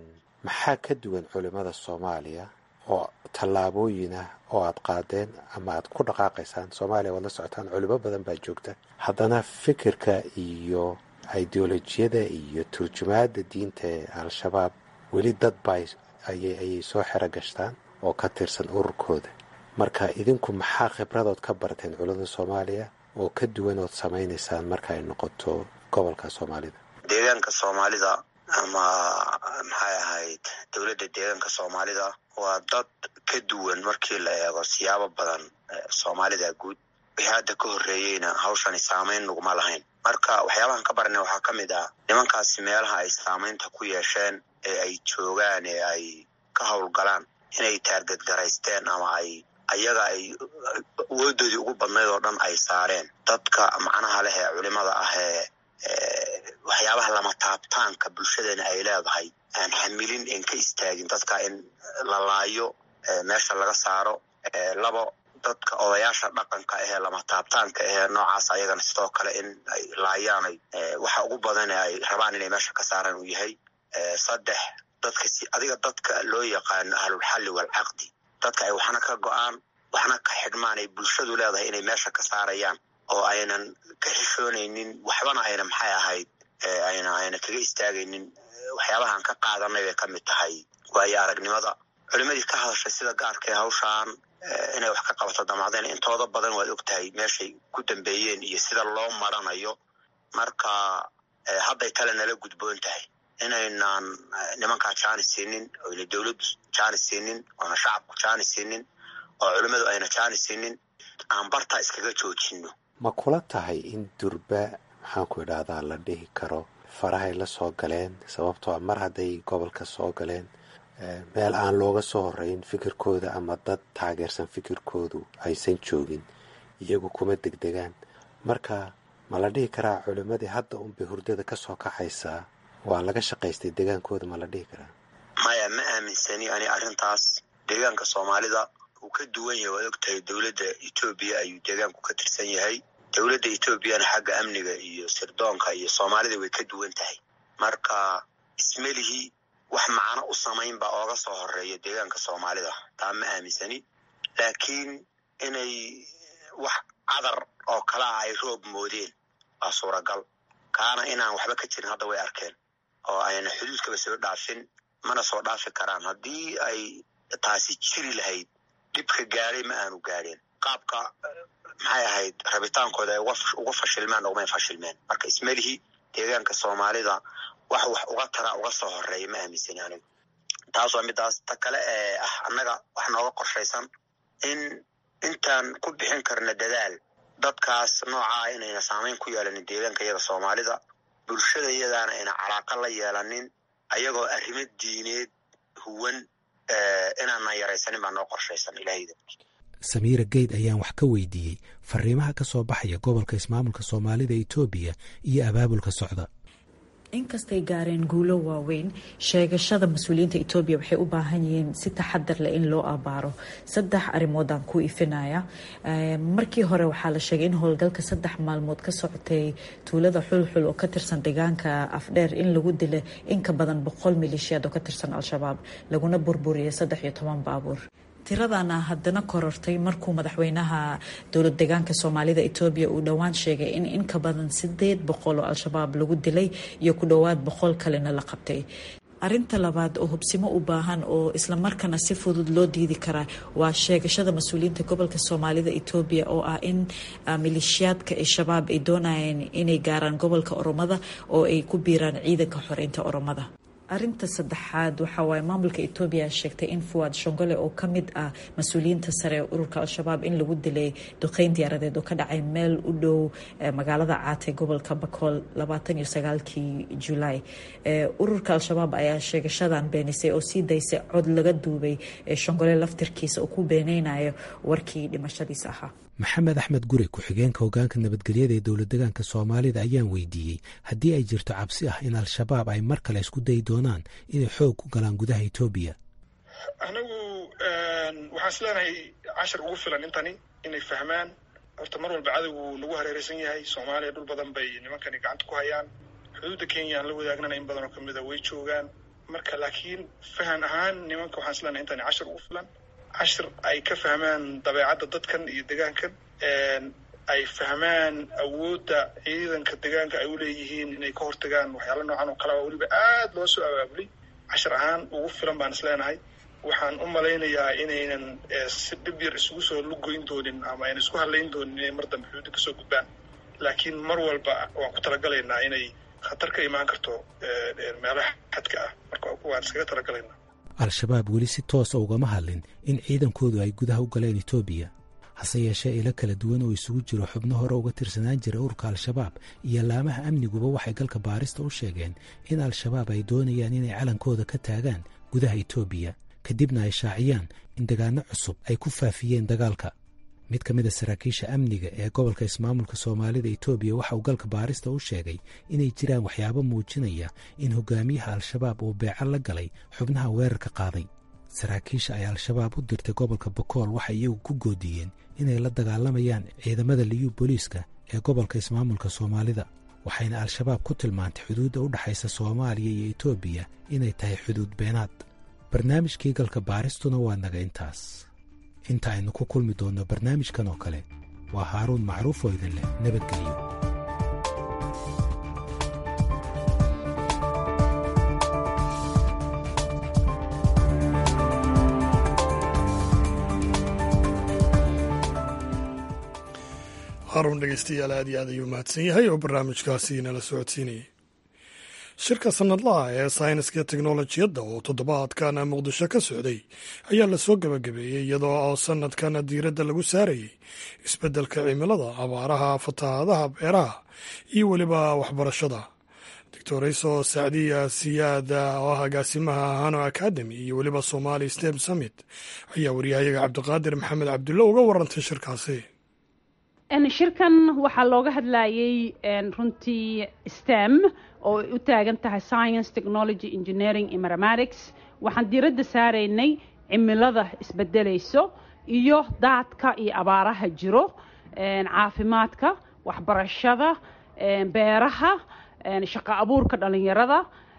maxaa ka duwan culimada soomaaliya oo tallaabooyin ah oo aad qaadeen ama aad ku dhaqaaqaysaan soomaaliya waad la socotaan culimo badan baa joogta haddana fikirka iyo ideolojiyada iyo turjumaada diinta ee al-shabaab weli dad baa ayay soo xero gashtaan oo ka tirsan ururkooda marka idinku maxaa khibradood ka barteen culimada soomaaliya oo ka duwan ood samaynaysaan marka ay noqoto gobolka soomaalida deegaanka soomaalida ama maxay ahayd dowladda deegaanka soomaalida waa dad ka duwan markii la eego siyaabo badan soomaalida guud wixii hadda ka horreeyeyna hawshani saamayn naguma lahayn marka waxyaabahan ka baranay waxaa ka mid ah nimankaasi meelaha ay saamaynta ku yeesheen ee ay joogaan ee ay ka howlgalaan inay taargedgaraysteen ama ay ayaga ay awoodoodii ugu badnayd oo dhan ay saareen dadka macnaha leh ee culimada ah ee waxyaabaha lama taabtaanka bulshadeena ay leedahay aan xamilin en ka istaagin dadka in la laayo meesha laga saaro labo dadka odayaasha dhaqanka ahee lama taabtaanka ahee noocaas ayagana sidoo kale in ay laayaanay waxa ugu badan ay rabaan inay meesha ka saaraan uu yahay saddex dadka si adiga dadka loo yaqaano ahlulxalli waalcaqdi dadka ay waxna ka go-aan waxna ka xidhmaan ay bulshadu leedahay inay meesha ka saarayaan oo aynan ka xishoonaynin waxbana ayna maxay ahayd ayna ayna kaga istaagaynin waxyaabahaan ka qaadanay bay ka mid tahay waayo aragnimada culimadii ka hadashay sida gaarka ee hawshaan inay wax ka qabato damacdeen intooda badan waad og tahay meeshay ku dambeeyeen iyo sida loo maranayo marka hadday tale nala gudboon tahay inaynaan nimankaa jaani siinin oyna dowladdu jaani siinin oona shacabku jaani siinin oo culimmadu ayna jaani siinin aan bartaa iskaga joojino ma kula tahay in durba maxaanku idhaahdaa la dhihi karo farahay la soo galeen sababtoo mar hadday gobolka soo galeen meel aan looga soo horeyn fikirkooda ama dad taageersan fikirkoodu aysan joogin iyagu kuma degdegaan marka ma la dhihi karaa culimmadii hadda unbay hurdada ka soo kaxaysaa waa laga shaqaystay degaankooda ma la dhihi karaa maya ma aaminsani ani arrintaas deegaanka soomaalida uu ka duwan yahay waad og tahay dowladda etoobiya ayuu deegaanku ka tirsan yahay dowladda etoobiyana xagga amniga iyo sirdoonka iyo soomaalida way ka duwan tahay marka ismelihii wax macno u samayn baa ooga soo horeeya deegaanka soomaalida taa ma aaminsani laakiin inay wax cadar oo kale ah ay roob moodeen waa suuragal kaana inaan waxba ka jirin hadda way arkeen oo ayna xuduudkaba soo dhaafin mana soo dhaafi karaan haddii ay taasi jiri lahayd dhibka gaadhay ma aanu gaadheen qaabka maxay ahayd rabitaankooda ay uga fashilmeen ugumay fashilmeen marka ismelihii deegaanka soomaalida wax wax uga tara uga soo horeeya ma aaminsani anigu taas waa midaas ta kale ee ah annaga wax nooga qorshaysan in intaan ku bixin karna dadaal dadkaas noocaa inayna saamayn ku yeelanin deegaanka iyada soomaalida bulshada iyadaana ayna calaaqa la yeelanin ayagoo arrimo diineed huwan inaanaan yaraysanin baa noo qorshaysan ilahayda samiira geyd ayaan wax ka weydiiyey fariimaha ka soo baxaya gobolka ismaamulka soomaalida etoobiya iyo abaabulka socda inkastay gaareen guulo waaweyn sheegashada mas-uuliyiinta etoobiya waxay u baahan yihiin si taxadar leh in loo abaaro saddex arrimoodaan ku ifinaya markii hore waxaa la sheegay in howlgalka saddex maalmood ka socotay tuulada xulxul oo ka tirsan deegaanka afdheer in lagu dila in ka badan boqol maleeshiyaad oo ka tirsan al-shabaab laguna burburiyay saddex iyo toban baabuur tiradana haddana korortay markuu madaxweynaha dowlad deegaanka soomaalida etoobiya uu dhowaan sheegay in in ka badan sideed boqol oo al-shabaab lagu dilay iyo ku dhowaad boqol kalena la qabtay arinta labaad oo hubsimo u baahan oo islamarkaana si fudud loo diidi karaa waa sheegashada mas-uuliyiinta gobolka soomaalida etoobiya oo ah in maleeshiyaadka al-shabaab ay doonayeen inay gaaraan gobolka oromada oo ay ku biiraan ciidanka xoreynta oromada arinta saddexaad waxa waaye maamulka etoobiya sheegtay in fuwaad shongole oo ka mid ah mas-uuliyiinta sare ee ururka al-shabaab in lagu dilay duqeyn diyaaradeed oo ka dhacay meel u dhow magaalada caate gobolka bakool labaatan iyo sagaalkii julaay ururka al-shabaab ayaa sheegashadan beenisay oo sii daysay cod laga duubay shongole laftirkiisa oo ku beeneynayo warkii dhimashadiisa ahaa maxamed axmed gure ku-xigeenka hogaanka nabadgelyada ee dowlad deegaanka soomaalida ayaan weydiiyey haddii ay jirto cabsi ah in al-shabaab ay mar kale isku dayi doonaan inay xoog ku galaan gudaha etoobiya anagu waxaan is leenahay cashar ugu filan intani inay fahmaan horta mar walba cadowgu nagu hareereysan yahay soomaaliya dhul badan bay nimankani gacanta ku hayaan xuduudda kenya aan la wadaagnana in badan oo kamida way joogaan marka laakiin fahan ahaan nimanka waxaan is leenahay intani cashar ugu filan cashir ay ka fahmaan dabeecadda dadkan iyo degaankan ay fahmaan awoodda ciidanka degaanka ay uleeyihiin inay ka hortagaan waxyaala noocan oo kalea weliba aad loo soo abaabulay cashir ahaan ugu filan baan is leenahay waxaan u malaynayaa inaynan si dhib yar isugu soo lugoyn doonin ama aynan isku hadlayn doonin inay mar dambe xuduudda kasoo gudbaan laakiin mar walba waan ku talagalaynaa inay khatar ka imaan karto meelaha xadka ah marka waan iskaga talagalaynaa al-shabaab weli si toosa ugama hadlin in ciidankoodu ay gudaha u galeen etoobiya hase yeeshee ilo kala duwan oo isugu jiro xubno hore uga tirsanaan jira ururka al-shabaab iyo laamaha amniguba waxay galka baarista u sheegeen in al-shabaab ay doonayaan inay calankooda ka taagaan gudaha etoobiya kadibna ay shaaciyaan in degaano cusub ay ku faafiyeen dagaalka mid ka mid a saraakiisha amniga ee gobolka ismaamulka soomaalida etoobiya waxa uu galka baarista u sheegay inay jiraan waxyaabo muujinaya in hogaamiyaha al-shabaab uu beeco la galay xubnaha weerarka qaaday saraakiisha ay al-shabaab u dirtay gobolka bokool waxay iyagu ku goodiyeen inay la dagaalamayaan ciidamada liyu booliiska ee gobolka ismaamulka soomaalida waxayna al-shabaab ku tilmaantay xuduudda u dhexaysa soomaaliya iyo etoobiya inay tahay xuduud beenaad barnaamijkii galka baaristuna waa naga intaas inta aynu ku kulmi doonno barnaamijkan oo kale waa haaruun macruuf oo idin leh nabadgelyo haruun dhegeystayaal aad iyo aad ayuu mahadsan yahay oo barnaamijkaasi nala socodsiinayay shirka sanadlaha ee sayniska teknolojiyadda oo toddobaadkan muqdisho ka socday ayaa lasoo gebagabeeyey iyadoo oo sanadkan diiradda lagu saarayey isbeddelka cimilada abaaraha fatahaadaha beeraha iyo weliba waxbarashada doctorayso sacdiya siyaada oo ah agaasimaha hano academy iyo weliba somali stem summit ayaa waryahayaga cabdiqaadir maxamed cabdulle uga warantay shirkaasi shirkan waxaa looga hadlayey runtii stem oo ay u taagan tahay science technology engineering iyo mathematics waxaan diiradda saaraynay cimilada isbedelayso iyo daadka iyo abaaraha jiro caafimaadka waxbarashada beeraha shaqo abuurka dhalinyarada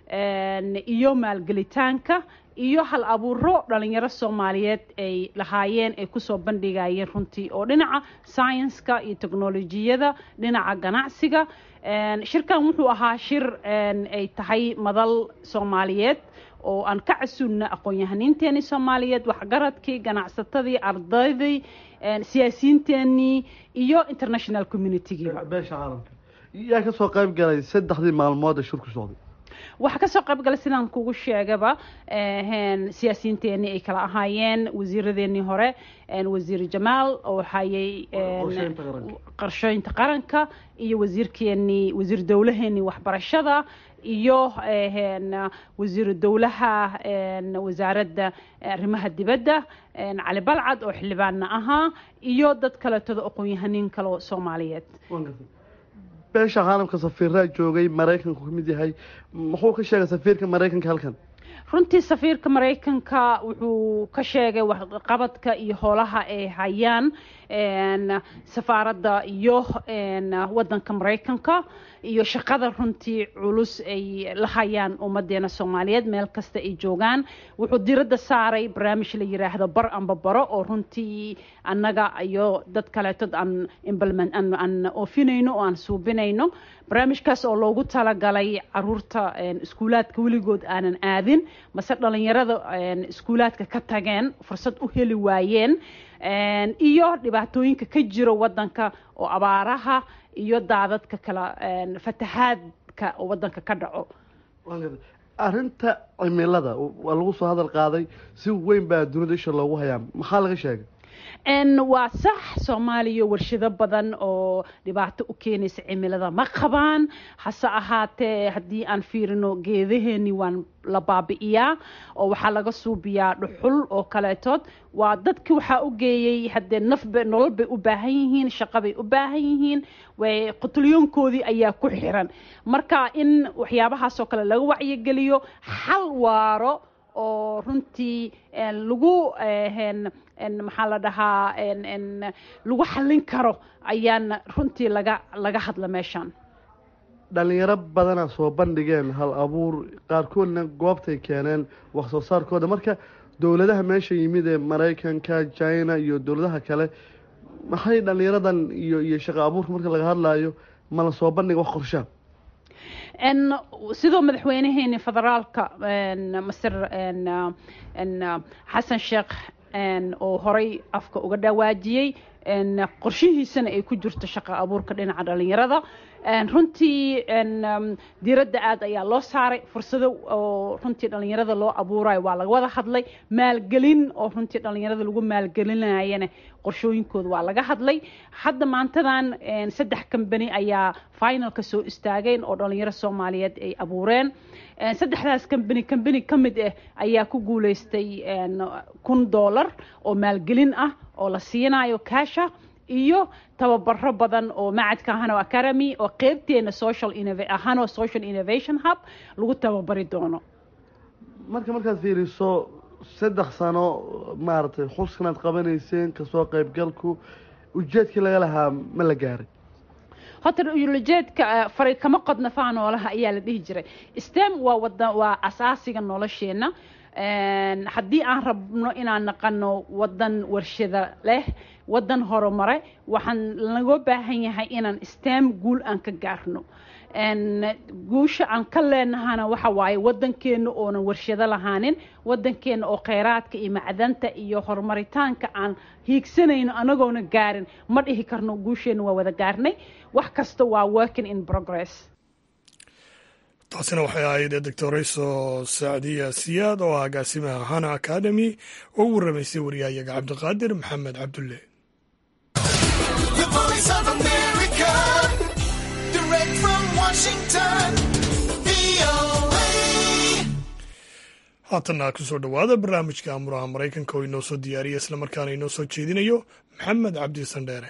iyo maalgelitaanka iyo hal abuuro dhalinyaro soomaaliyeed ay lahaayeen ay kusoo bandhigayeen runtii oo dhinaca scienska iyo technolojiyada dhinaca ganacsiga shirkan wuxuu ahaa shir ay tahay madal soomaaliyeed oo aan ka casuulna aqoon-yahaniinteenii soomaaliyeed waxgaradkii ganacsatadii ardaydii siyaasiyiinteenii iyo international communitygiiba beesha caalamka yaa ka soo qayb galay saddexdii maalmood ee shirku socday waxaa kasoo qayb galay sidaan kugu sheegaba siyaasiyiinteenii ay kala ahaayeen wasiiradeenii hore wasiir jamaal oo hayay qorshooyinta qaranka iyo wasiirkeenii wasiir dowlaheenii waxbarashada iyo wasiiru dowlaha wasaaradda arrimaha dibadda cali balcad oo xildhibaanna ahaa iyo dad kaleetoda aqoon-yahaniin kaleo soomaaliyeed beesha caalamka safiiraa joogay maraykanku ka mid yahay muxuu ka sheegay safiirka maraykanka halkan runtii safiirka maraykanka wuxuu ka sheegay waxqabadka iyo howlaha ay hayaan safaaradda iyo wadanka maraykanka iyo shaqada runtii culus ay la hayaan ummadeena soomaaliyeed meel kasta ay joogaan wuxuu diradda saaray barnaamij la yiraahdo bar amba baro oo runtii annaga iyo dad kaleetod aan implement aan oofinayno oo aan suubinayno barnaamijkaas oo loogu talagalay caruurta iskuulaadka weligood aanan aadin mase dhalinyarada iskuulaadka ka tageen fursad u heli waayeen iyo dhibaatooyinka ka jiro wadanka oo abaaraha iyo daadadka kala fatahaadka oo wadanka ka dhaco arrinta cimilada waa lagu soo hadal qaaday si weyn baa dunida isha loogu hayaa maxaa laga sheegay waa sax soomaaliya warshado badan oo dhibaato u keenaysa cimilada ma qabaan hase ahaatee haddii aan fiirino geedaheeni waan la baabi'iyaa oo waxaa laga suubiyaa dhuxul oo kaleetood waa dadki waxaa u geeyey haddee nafba nolol bay u baahan yihiin shaqo bay u baahan yihiin way qutlyoonkoodii ayaa ku xiran marka in waxyaabahaasoo kale laga wacyigeliyo xal waaro oo runtii lagu maxaa la dhahaa lagu xallin karo ayaan runtii laga laga hadla meeshaan dhalinyaro badana soo bandhigeen hal abuur qaarkoodna goobtay keeneen wax soo saarkooda marka dowladaha meesha yimid ee maraykanka china iyo dowladaha kale maxay dhalinyaradan iyo iyo shaqo abuurka marka laga hadlayo ma la soo bandhiga wax qorshaa sidoo madaxweynaheeni federaalka masir xasan sheekh oo horay afka uga dhawaajiyey qorshihiisana ay ku jirto shaqo abuurka dhinaca dhalinyarada runtii diiradda aad ayaa loo saaray fursado oo runtii dhalinyarada loo abuurayo waa laga wada hadlay maalgelin oo runtii dhalinyarada lagu maalgelinayana qorshooyinkooda waa laga hadlay hadda maantadan saddex kambani ayaa finalka soo istaageen oo dhalinyaro soomaaliyeed ay abuureen saddexdaas kambani kambani ka mid ah ayaa ku guuleystay kun dollar oo maalgelin ah oo la siinayo kaasha iyo tababaro badan oo macadka hano academy oo qeybteena social hano social innovation hub lagu tababari doono marka markaad fiiriso saddex sano maaragtay xuskanaad qabanayseen kasoo qaybgalku ujeedkii laga lahaa ma la gaaray horta ujeedka fari kama qodna faanoolaha ayaa la dhihi jiray stem waa wada waa asaasiga nolosheena haddii aan rabno inaan naqano wadan warshada leh wadan horumare waxaan laga baahan yahay inaan stem guul aan ka gaarno guusha aan ka leenahana waxa waaye wadankeena oonan warshado lahaanin wadankeena oo kheyraadka iyo macdanta iyo horumaritaanka aan hiigsanayno anagoona gaarin ma dhihi karno guusheena waa wada gaarnay wax kasta waa working in progress taasina waxay ahayd doctorayso sacdiya siyaad oo ah agaasimaha hana academy oo u warramaysay waryahayaga cabdiqaadir maxamed cabdulle haatanna kusoo dhowaada barnaamijka amuraha maraykanka oo inoo soo diyaariya islamarkaana inoo soo jeedinayo maxamed cabdi sandheere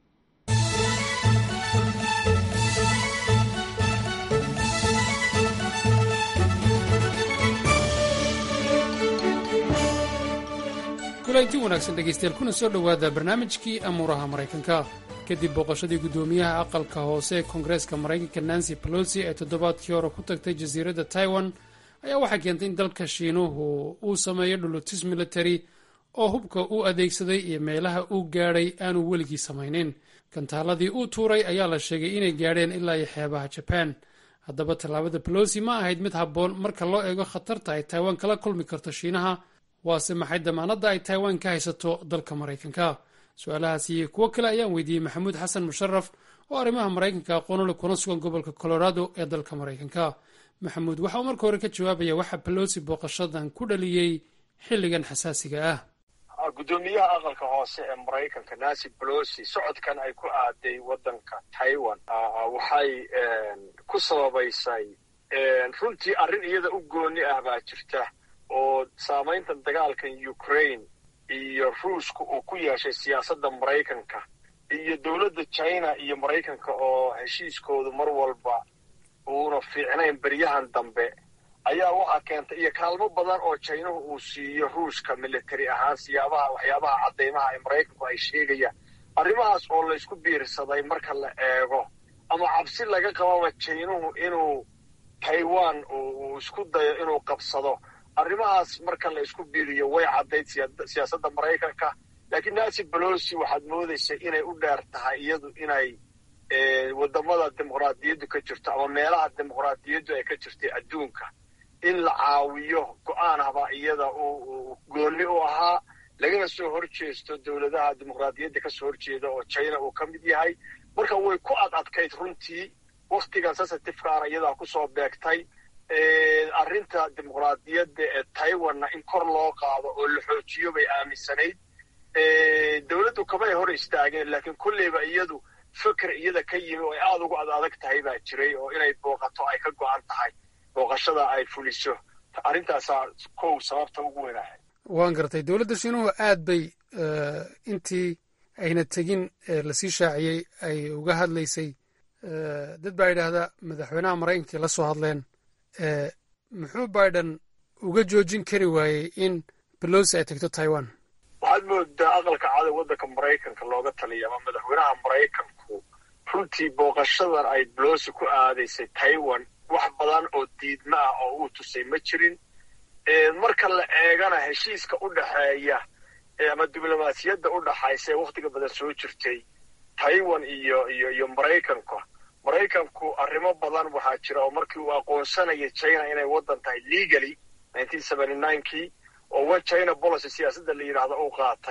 kulanti wanaagsan dhegaystayaal kuna soo dhowaada barnaamijkii amuuraha maraykanka kadib booqashadii guddoomiyaha aqalka hoose ee koongareeska maraykanka nancy pelosi ee toddobaadkii hore ku tagtay jasiiradda taiwan ayaa waxay keentay in dalka shiinuhu uu sameeyo dhulutis military oo hubka uu adeegsaday iyo meelaha uu gaadhay aanu weligii samaynin gantaaladii uu tuuray ayaa la sheegay inay gaadheen ilaa iyo xeebaha jabaan haddaba tallaabada pelosi ma ahayd mid habboon marka loo eego khatarta ay taiwan kala kulmi karto shiinaha waase maxay damaanadda ay taiwan ka haysato dalka maraykanka su-aalahaas iyo kuwo kale ayaan weydiiyey maxamuud xasan musharaf oo arrimaha maraykanka aqoonule kuna sugan gobolka colorado ee dalka maraykanka maxamuud waxa uu marka hore ka jawaabaya waxa pelosi booqashadan ku dhaliyey xilligan xasaasiga ah guddoomiyaha aqalka hoose ee maraykanka nancy pelosi socodkan ay ku aaday waddanka taiwan waxay ku sababaysay runtii arrin iyada u gooni ah baa jirta oo saamaynta dagaalkan ukraine iyo ruushka uu ku yeeshay siyaasadda maraykanka iyo dowladda china iyo maraykanka oo heshiiskoodu mar walba uuna fiicnayn beryahan dambe ayaa waxaa keentay iyo kaalmo badan oo jinahu uu siiyo ruushka military ahaan siyaabaha waxyaabaha caddaymaha ay maraykanku ay sheegayaan arrimahaas oo laysku biirsaday marka la eego ama cabsi laga qababa jinuhu inuu taiwan uu isku dayo inuu qabsado arrimahaas marka la isku biiriyo way caddayd siyaasadda maraykanka laakiin nancy pelosi waxaad moodaysa inay u dheer tahay iyadu inay waddamada dimuqraadiyaddu ka jirto ama meelaha dimuqraadiyaddu ay ka jirtay adduunka in la caawiyo go-aan haba iyada uu goonni u ahaa lagana soo hor jeesto dowladaha dimuqraadiyadda ka soo horjeeda oo china uu ka mid yahay marka way ku ad adkayd runtii wakhtigan sensitifekaana iyadaa kusoo beegtay arrinta dimuqraadiyadda ee taiwanna in kor loo qaado oo la xoojiyo bay aaminsanayd dowladdu kamay hor istaageen laakiin kolleyba iyadu feker iyada ka yimi oo ay aada ugu ad adag tahay baa jiray oo inay booqato ay ka go-an tahay booqashada ay fuliso arrintaasaa kow sababta ugu weynahay waan gartay dowladda shiinuhu aad bay intii ayna tegin lasii shaaciyey ay uga hadlaysay dad baa yidhaahdaa madaxweynaha maraykanka la soo hadleen muxuu biden uga joojin kari waayey in belosi ay tagto taiwan waxaad moodaa aqalka cadow waddanka maraykanka looga taliya ama madaxweynaha maraykanku runtii booqashadan ay belosi ku aadaysay taiwan wax badan oo diidma ah oo uu tusay ma jirin marka la eegana heshiiska u dhexeeya ama diblomaasiyadda u dhaxaysa ee wakhtiga badan soo jirtay taiwan iyo iyo iyo maraykanka maraykanku arrimo badan waxaa jira oo markii uu aqoonsanaya china inay waddan tahay legally kii oo one china policy siyaasadda la yidhaahdo uu qaatay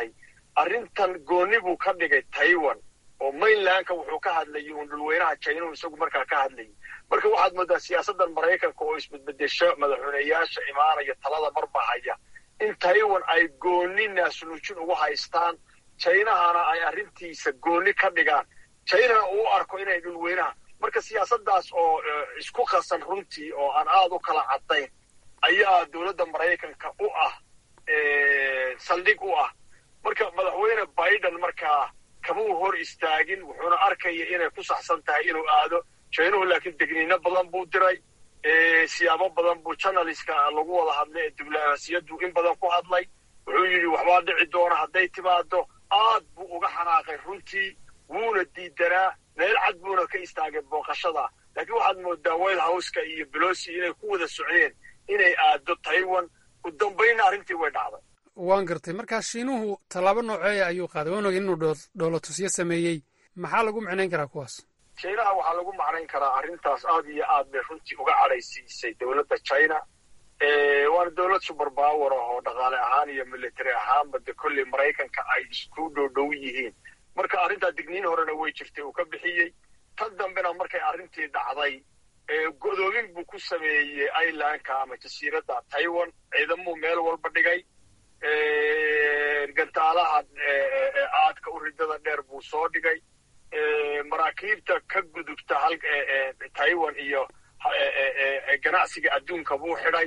arrintan gooni buu ka dhigay taiwan oo mainlandka wuxuu ka hadlayay uun dhulweynaha jinahu isagu markaa ka hadlayay marka waxaad moodaa siyaasaddan maraykanka oo isbedbedesho madaxweyneyaasha imaanaya talada marba haya in taiwan ay gooni naasnuujin ugu haystaan jinahana ay arrintiisa gooni ka dhigaan jinana uu arko inay dhulweynaha marka siyaasaddaas oo isku qasan runtii oo aan aada u kala caddayn ayaa dowladda maraykanka u ah saldhig u ah marka madaxweyne biden markaa kamuu hor istaagin wuxuuna arkaya inay ku saxsan tahay inuu aado jinuhu laakiin degniino badan buu diray siyaabo badan buu janaliska lagu wada hadlay ee diblomaasiyaddu in badan ku hadlay wuxuu yidhi waxbaa dhici doona hadday timaado aad buu uga xanaaqay runtii wuuna diidanaa meel cad buuna ka istaagay booqashada laakiin waxaad moodaa white houseka iyo belosi inay ku wada socdeen inay aado taiwan u dambaynna arrintii way dhacday waan gartay markaa shiinuhu tallaabo nooceeya ayuu qaaday waan ogin inuu dhoolatusyo sameeyey maxaa lagu micnayn karaa kuwaas jinaha waxaa lagu macnayn karaa arrintaas aad iyo aad bay runtii uga cadhaysiisay dowladda china waana dowlad super power ah oo dhaqaale ahaan iyo military ahaanba de kolley maraykanka ay isku dhowdhow yihiin marka arrintaa digniin horena way jirtay uu ka bixiyey tan dambena markay arrintii dhacday godoomin buu ku sameeyey irelandka ama jasiiradda taiwan ciidamuu meel walba dhigay gantaalaha aadka u ridada dheer buu soo dhigay maraakiibta ka gudubta taiwan iyo ganacsiga adduunka buu xidhay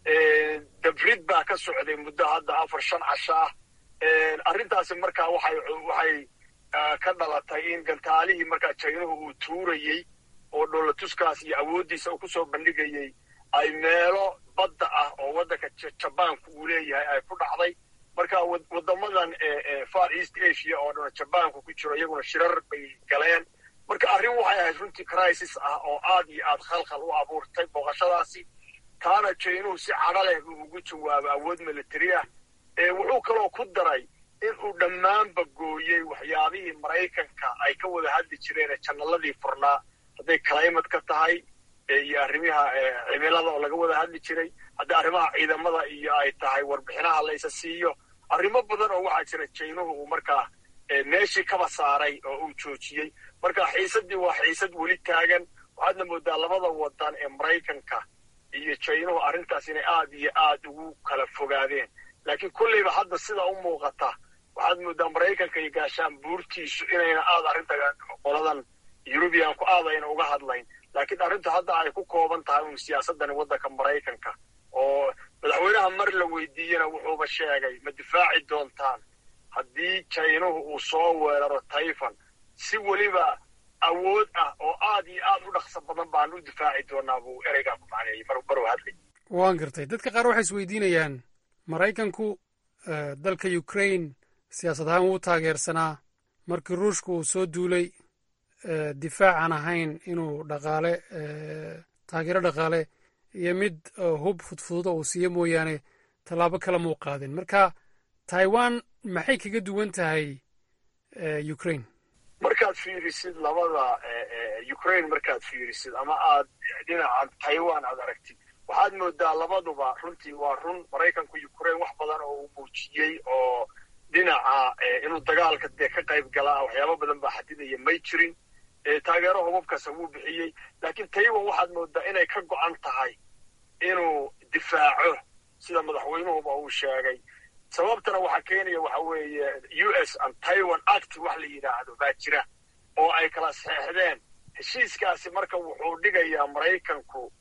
dabrid baa ka socday muddo hadda afar shan casho ah arrintaasi markaa waxay waxay ka dhalatay in gantaalihii markaa jaynuhu uu tuurayey oo dhoolatuskaas iyo awooddiisa uu kusoo bandhigayey ay meelo badda ah oo waddanka jabaanku uu leeyahay ay ku dhacday marka waddamadan far east asia oo dhan jabaanku ku jiro iyaguna shirar bay galeen marka arrin waxay ahayd runtii crisis ah oo aad iyo aad khalkhal u abuurtay booqashadaasi taana jaynuhu si cadho leh buu ugu jawaabay awood military ah wuxuu kaloo ku daray in uu dhammaanba gooyey waxyaabihii maraykanka ay ka wada hadli jireen ee jannaladii furnaa hadday climate ka tahay iyo arrimaha cimilada oo laga wada hadli jiray haddii arrimaha ciidamada iyo ay tahay warbixinaha laysa siiyo arrimo badan oo waxaa jira jaynuhu uu markaa meeshii kaba saaray oo uu joojiyey marka xiisaddii waa xiisad weli taagan waxaadna moodaa labada wadan ee maraykanka iyo jaynuhu arrintaas inay aad iyo aad ugu kala fogaadeen laakiin kolleyba hadda sida u muuqata waxaad moodaa maraykanka iyo gaashaan buurtiisu inayna aad arrinta qoladan yurubiyanku aad ayna uga hadlayn laakiin arrintu hadda ay ku kooban tahay un siyaasadani waddanka maraykanka oo madaxweynaha mar la weydiiyena wuxuuba sheegay ma difaaci doontaan haddii jaynuhu uu soo weeraro tayfan si weliba awood ah oo aad iyo aad u dhaqso badan baan u difaaci doonaa buu ereygaa ku macneeyey maruu hadlay waan gartay dadka qaar waxay isweydiinayaan maraykanku dalka ukraine siyaasad ahaan wuu taageersanaa markii ruushka uu soo duulay difaacan ahayn inuu dhaqaale taageero dhaqaale iyo mid hub fudfududa uu siiyo mooyaane tallaabo kale muu qaadin marka taiwan maxay kaga duwan tahay ukraine markaad fiirisid labada ukraine markaad fiirisid ama aad dhinaca taiwan aad aragtid waxaad moodaa labaduba runtii waa run maraykanku ukraine wax badan oo uu muujiyey oo dhinaca inuu dagaalka dee ka qayb galaa waxyaabo badan baa xadidaya may jirin taageero hubabkaasa wuu bixiyey laakiin taiwan waxaad moodaa inay ka go'an tahay inuu difaaco sida madaxweynuhuba uu sheegay sababtana waxaa keenaya waxa weeye u s and taiwan act wax la yidhaahdo baa jira oo ay kala saxeexdeen heshiiskaasi marka wuxuu dhigayaa maraykanku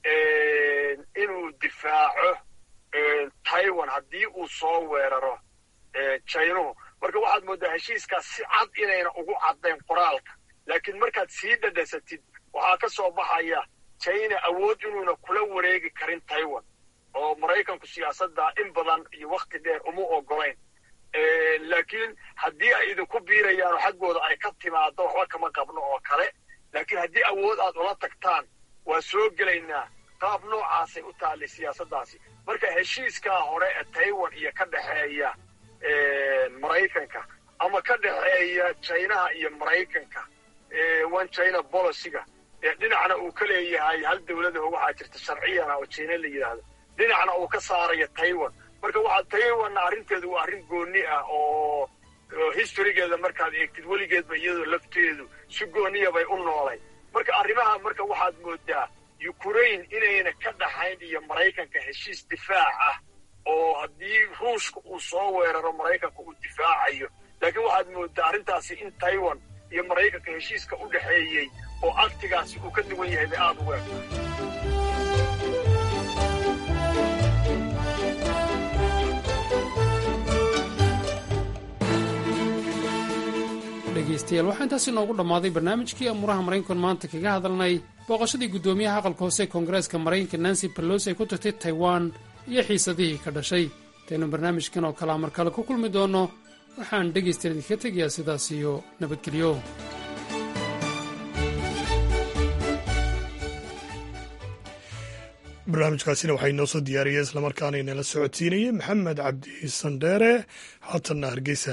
inuu difaaco taiwan haddii uu soo weeraro jaynuhu marka waxaad moodaa heshiiskaas si cad inayna ugu caddayn qoraalka laakiin markaad sii dhadhasatid waxaa ka soo baxaya china awood inuuna kula wareegi karin taiwan oo maraykanku siyaasadda in badan iyo wakhti dheer uma ogolayn laakiin haddii ay idinku biirayaan oo xaggooda ay ka timaado waxba kama qabno oo kale laakiin haddii awood aad ula tagtaan waa soo gelaynaa qaab noocaasay u taallay siyaasaddaasi marka heshiiskaa hore ee taiwan iyo ka dhexeeya maraykanka ama ka dhexeeya chinaha iyo maraykanka one china boliciga dhinacna uu ka leeyahay hal dowladaho waxaa jirta sharciyana oo china la yidhaahdo dhinacna uu ka saaraya taiwan marka waxaa taiwanna arrinteedu waa arrin goonni ah oo historygeeda markaad eegtid weligeedba iyadoo lafteedu si gooniya bay u noolay marka arrimaha marka waxaad moodaa ukraine inayna ka dhaxayn iyo maraykanka heshiis difaac ah oo haddii ruushka uu soo weeraro maraykanka uu difaacayo laakiin waxaad moodaa arrintaasi in taiwan iyo maraykanka heshiiska u dhexeeyey oo aktigaasi uu ka duwan yahay bay aada ugu egtahay dhegaystayaal waxaa intaasi noogu dhammaaday barnaamijkii amuuraha maraykankan maanta kaga hadalnay booqashadii guddoomiyaha aqalka hoose ee koongareeska maraykanka nancy pelosi ay ku tagtay taiwan iyo xiisadihii ka dhashay intaynu barnaamijkan oo kalea mar kale ku kulmi doonno waxaan dhegaystayaal idinka tegayaa sidaas iyo nabadgelyo barnaamijkaasina waxaa inoo soo diyaariyey islamarkaana inala socodsiinayey maxamed cabdi sandheere haatanna hargeysa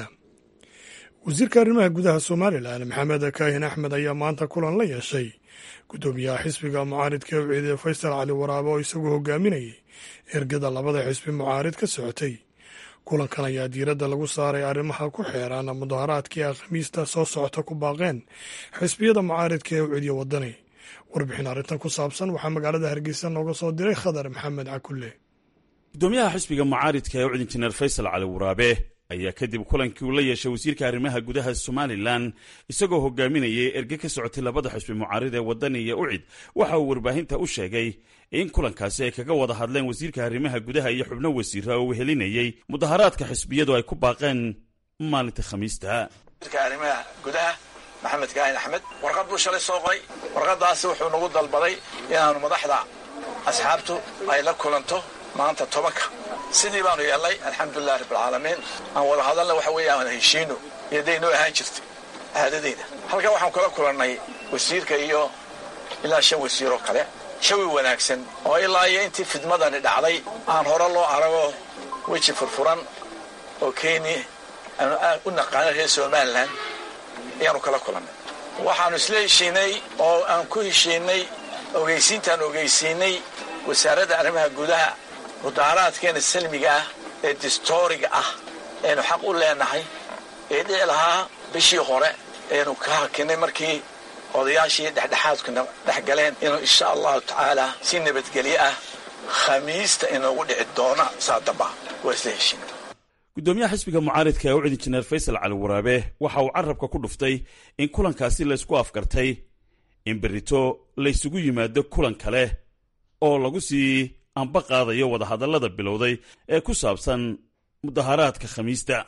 wasiirka arrimaha gudaha somalilan maxamed kaahin axmed ayaa maanta kulan la yeeshay guddoomiyaha xisbiga mucaaridka ee uciidee faysal cali waraabe oo isaguo hogaaminayay ergada labada xisbi mucaarid ka socotay kulankan ayaa diiradda lagu saaray arrimaha ku xeeran mudaharaadkii a khamiista soo socota ku baaqeen xisbiyada mucaaridka ee ucidiya wadani warbixin arrintan ku saabsan waxaa magaalada hargeysa nooga soo diray khadar maxamed cakulle gudoomiyaha xisbiga mucaaridka ee ucid injineer faysal cali waraabe ayaa kadib kulankii uu la yeeshay wasiirka arrimaha gudaha somalilan isagoo hogaaminayay erge ka socotay labada xisbi mucaarid ee wadani iyo ucid waxa uu warbaahinta u sheegay in kulankaasi ay kaga wada hadleen wasiirka arrimaha gudaha iyo xubno wasiira oo wehelinayey mudaharaadka xisbiyadu ay ku baaqeen maalinta khamiista arrimaha gudaha maxamed kaahin axmed warqad buu shalay soo qoray warqadaasi wuxuu nagu dalbaday inaanu madaxda asxaabtu ay la kulanto maanta tobanka sidii baanu yeelnay alxamdulilah rabbilcaalamiin aan wada hadalna waxa weeye aan heshiino iyo daynoo ahaan jirtay aadadeyda halkan waxaan kula kulannay wasiirka iyo ilaa shan wasiiroo kale shawi wanaagsan oo ilaa iyo intii fidmadani dhacday aan hore loo arago weji furfuran oo keni aanu aad u naqaano reer somalilan ayaanu kala kulannay waxaanu isla heshiinay oo aan ku heshiinay ogeysiintaan ogeysiinay wasaaradda arrimaha gudaha mudaaharaadkeena salmiga ah ee distooriga ah eenu xaq u leenahay ee dhici lahaa bishii hore eenu ka hakinay markii odayaashii dhexdhexaadkuna dhex galeen inuu insha allahu tacaala si nabadgelyo ah khamiista inoogu dhici doona saa damba waa isla heshiina gudoomiyaha xisbiga mucaaridka ee ucid injineer faysal cali waraabe waxa uu carabka ku dhuftay in kulankaasi laysku afgartay in berrito laysugu yimaado kulan kale oo lagu sii anba qaadayo wadahadallada bilowday ee ku saabsan mudaharaadka khamiista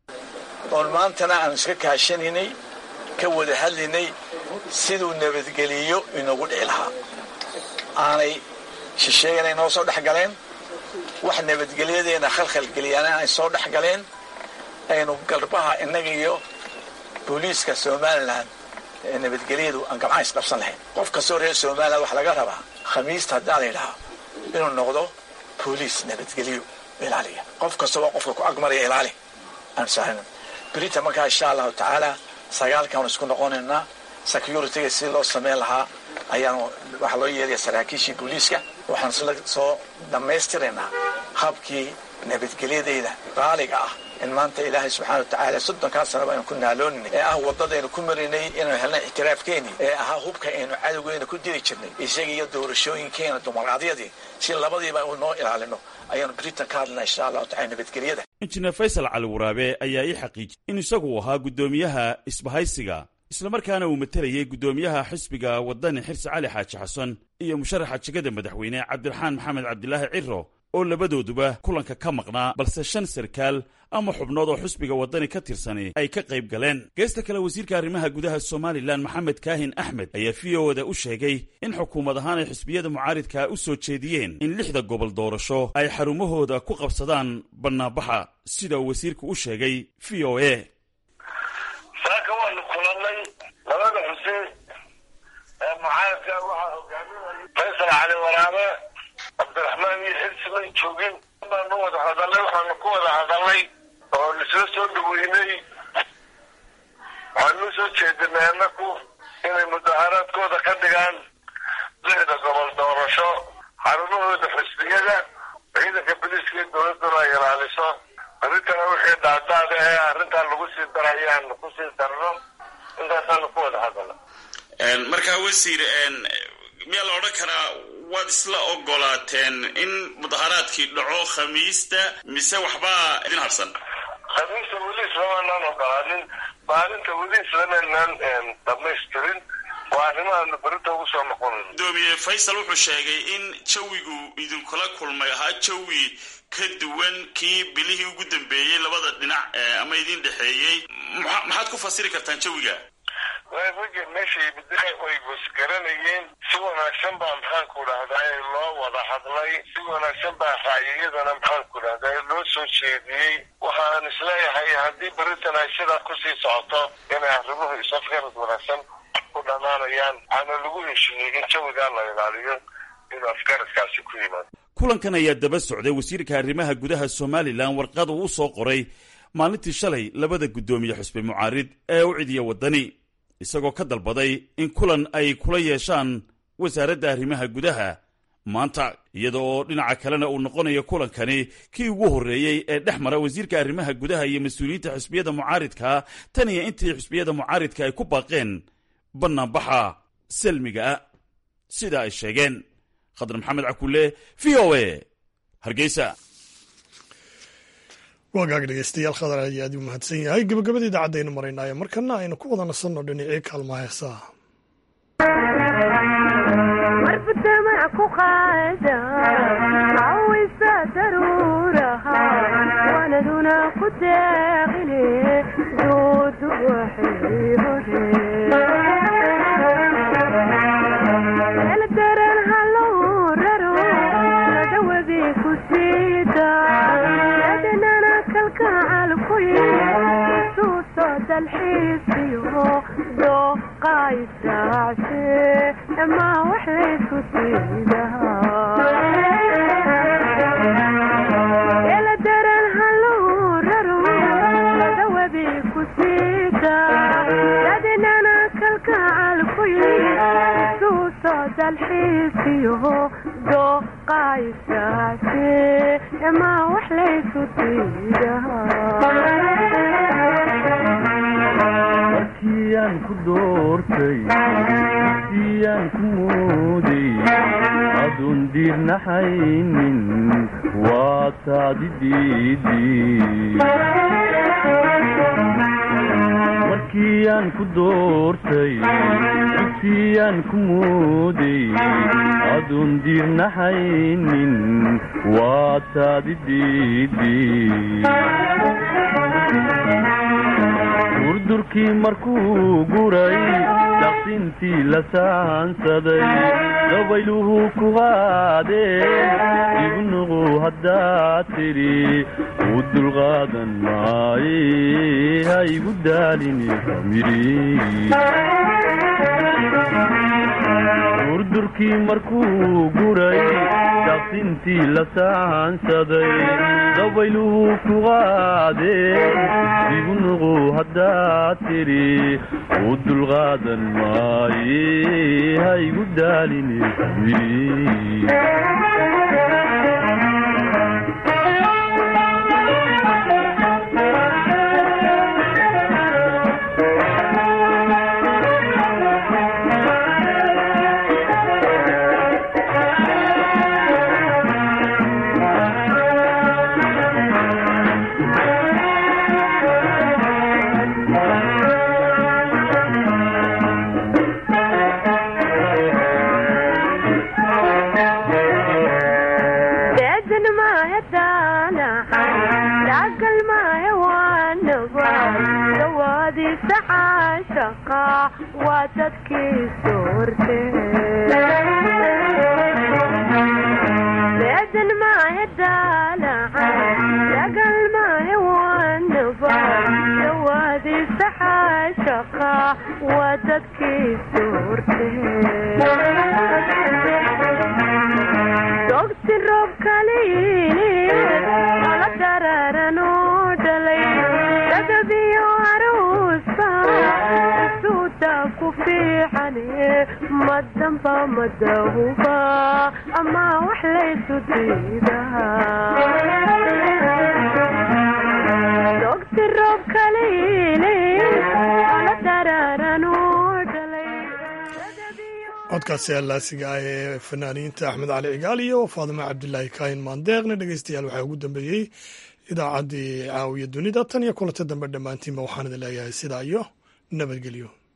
oon maantana aanu iska kaashanaynay ka wada hadlaynay siduu nabadgeliyo inoogu dhici lahaa aanay shisheegana inoo soo dhex galeen wax nabadgelyadeena khalkhalgeliyana ay soo dhex galeen aynu garbaha innaga iyo booliiska somalilan ee nabadgelyadu aan gamca isdhabsan lahayn qof kastoo reer somalilan wax laga rabaa khamiista haddaa la yidhahaa inuu noqdo booliis nabadgelyo ilaaliya qof kastaba qofka ku agmaraya ilaali aan sahlan berita markaa insha allahu tacaala sagaalkaanu isku noqonaynaa security-ga si loo samayn lahaa ayaanu waxaa loo yeelaya saraakiishii booliiska waxaan isla soo dhammaystiraynaa habkii nabadgelyadayda qaaliga ah in maanta ilaahay subxana watacaala soddonkaa sanaba aynu ku naalooninay ee ah waddadaynu ku marinay inaynu helnay ictiraafkeeni ee ahaa hubka aynu cadowgeyna ku diri jirnay isaga iyo doorashooyinkeena dumaradyadii si labadiiba u noo ilaalino ayaanu britain ka hadlana insha allahu tacala nabadgelyada injineer faysal cali waraabe ayaa ii xaqiijiyey in isagu ahaa guddoomiyaha isbahaysiga islamarkaana uu matelayay guddoomiyaha xisbiga wadani xirsi cali xaaji xasan iyo musharaxa jegada madaxweyne cabdiraxaan maxamed cabdilaahi ciro oo labadooduba kulanka ka maqnaa balse shan sarkaal ama xubnood oo xisbiga waddani ka tirsani ay ka qayb galeen geesta kale wasiirka arrimaha gudaha somalilan maxamed kaahin axmed ayaa v o da u sheegay in xukuumad ahaan ay xisbiyada mucaaridka u soo jeediyeen in lixda gobol doorasho ay xarumahooda ku qabsadaan bannaanbaxa sida uu wasiirku u sheegay v o a saaka waanu kulannay labada xuseen ee mucaaradka waxaa hogaaminaya faysal cali waraabe cabdiraxmaan iyo xirsi may joogin baanu wada hadalnay waxaanu ku wada hadalnay oo isla soo dhaweynay waxaanu soo jeedinay annaku inay mudaharaadkooda ka dhigaan lixda gobol doorasho xarumahooda xisbiyada ciidanka biliiska iyo dowladduna ay ilaaliso arintana wixii dhaadaada ee arrintaa lagu sii darayaan kusii darno intaasaanu ku wada hadala markaa wasiir miyaa la odhan karaa waad isla ogolaateen in mudaharaadkii dhaco khamiista mise waxbaa idin harsan khamiista weli islamanaan ogolaanin maalinta weli islamanaan dhamaystirin waa arrimahaanu berita ugu soo noqonayn gudoomiye faysal wuxuu sheegay in jawigu idinkula kulmay ahaa jawi ka duwan kii bilihii ugu dambeeyey labada dhinac ama idin dhexeeyey maxaad ku fasiri kartaan jawiga ragga meesha yimid way wasgaranayeen si wanaagsan baa maxaanku dhahdaa loo wada hadlay si wanaagsan baa raaciyadana maxaanku dhahdaa loo soo jeediyey waxaan isleeyahay haddii beritan ay sidaa kusii socoto inay arrimuhu isafgarad wanaagsan ku dhamaanayaan waxaana lagu heshiiyey in jawigaa la ilaaliyo inuu afgaradkaasi ku yimaado kulankan ayaa daba socday wasiirka arrimaha gudaha somalilan warqad uu u soo qoray maalintii shalay labada guddoomiye xusbi mucaarid ee u cidiya waddani isagoo ka dalbaday in kulan ay kula yeeshaan wasaaradda arrimaha gudaha maanta iyada oo dhinaca kalena uu noqonayo kulankani kii ugu horreeyey ee dhex mara wasiirka arrimaha gudaha iyo mas-uuliyiinta xusbiyada mucaaridka tan iyo intii xusbiyada mucaaridka ay ku baaqeen bannaanbaxa salmiga sida ay sheegeen khadar maxamed cakulle v o a hargeysa waagaag dhegeystayaal khadar ayaa aad u mahadsan yahay gabagabada idaacadaynu maraynaayo markana aynu ku wada nasanno dhinacii kaalmaha heesaha markiiaan ku doortay siyaan ku mooday aduun diirnaxaynin waa taadi diidimarkiiaan ku doortay siyaan ku mooday aduun diirnaxaynin waa taadi diidi durdurkii markuu guray daqsintii la saansaday dabayluhu ku qaadeen ibnuqu haddaad tidhi u dulqaadan maaye ha igu daalini durdurkii markuu guray daqsintii la saansaday dabayluhu ku qaadeen ibnuqu haddaad tidhi u dulqaadan maaye ha igu daalini ama wax laysu diidaa codkaasi allaasiga ah ee fanaaniinta axmed cali cigaal iyo faadimo cabdilaahi kaahin maandeeqna dhegeystayaal waxaa ugu dambeeyey idaacaddii caawiya dunida tan iyo kulanta dambe dhammaantiinba waxaan idin leeyahay sidaa iyo nabadgelyo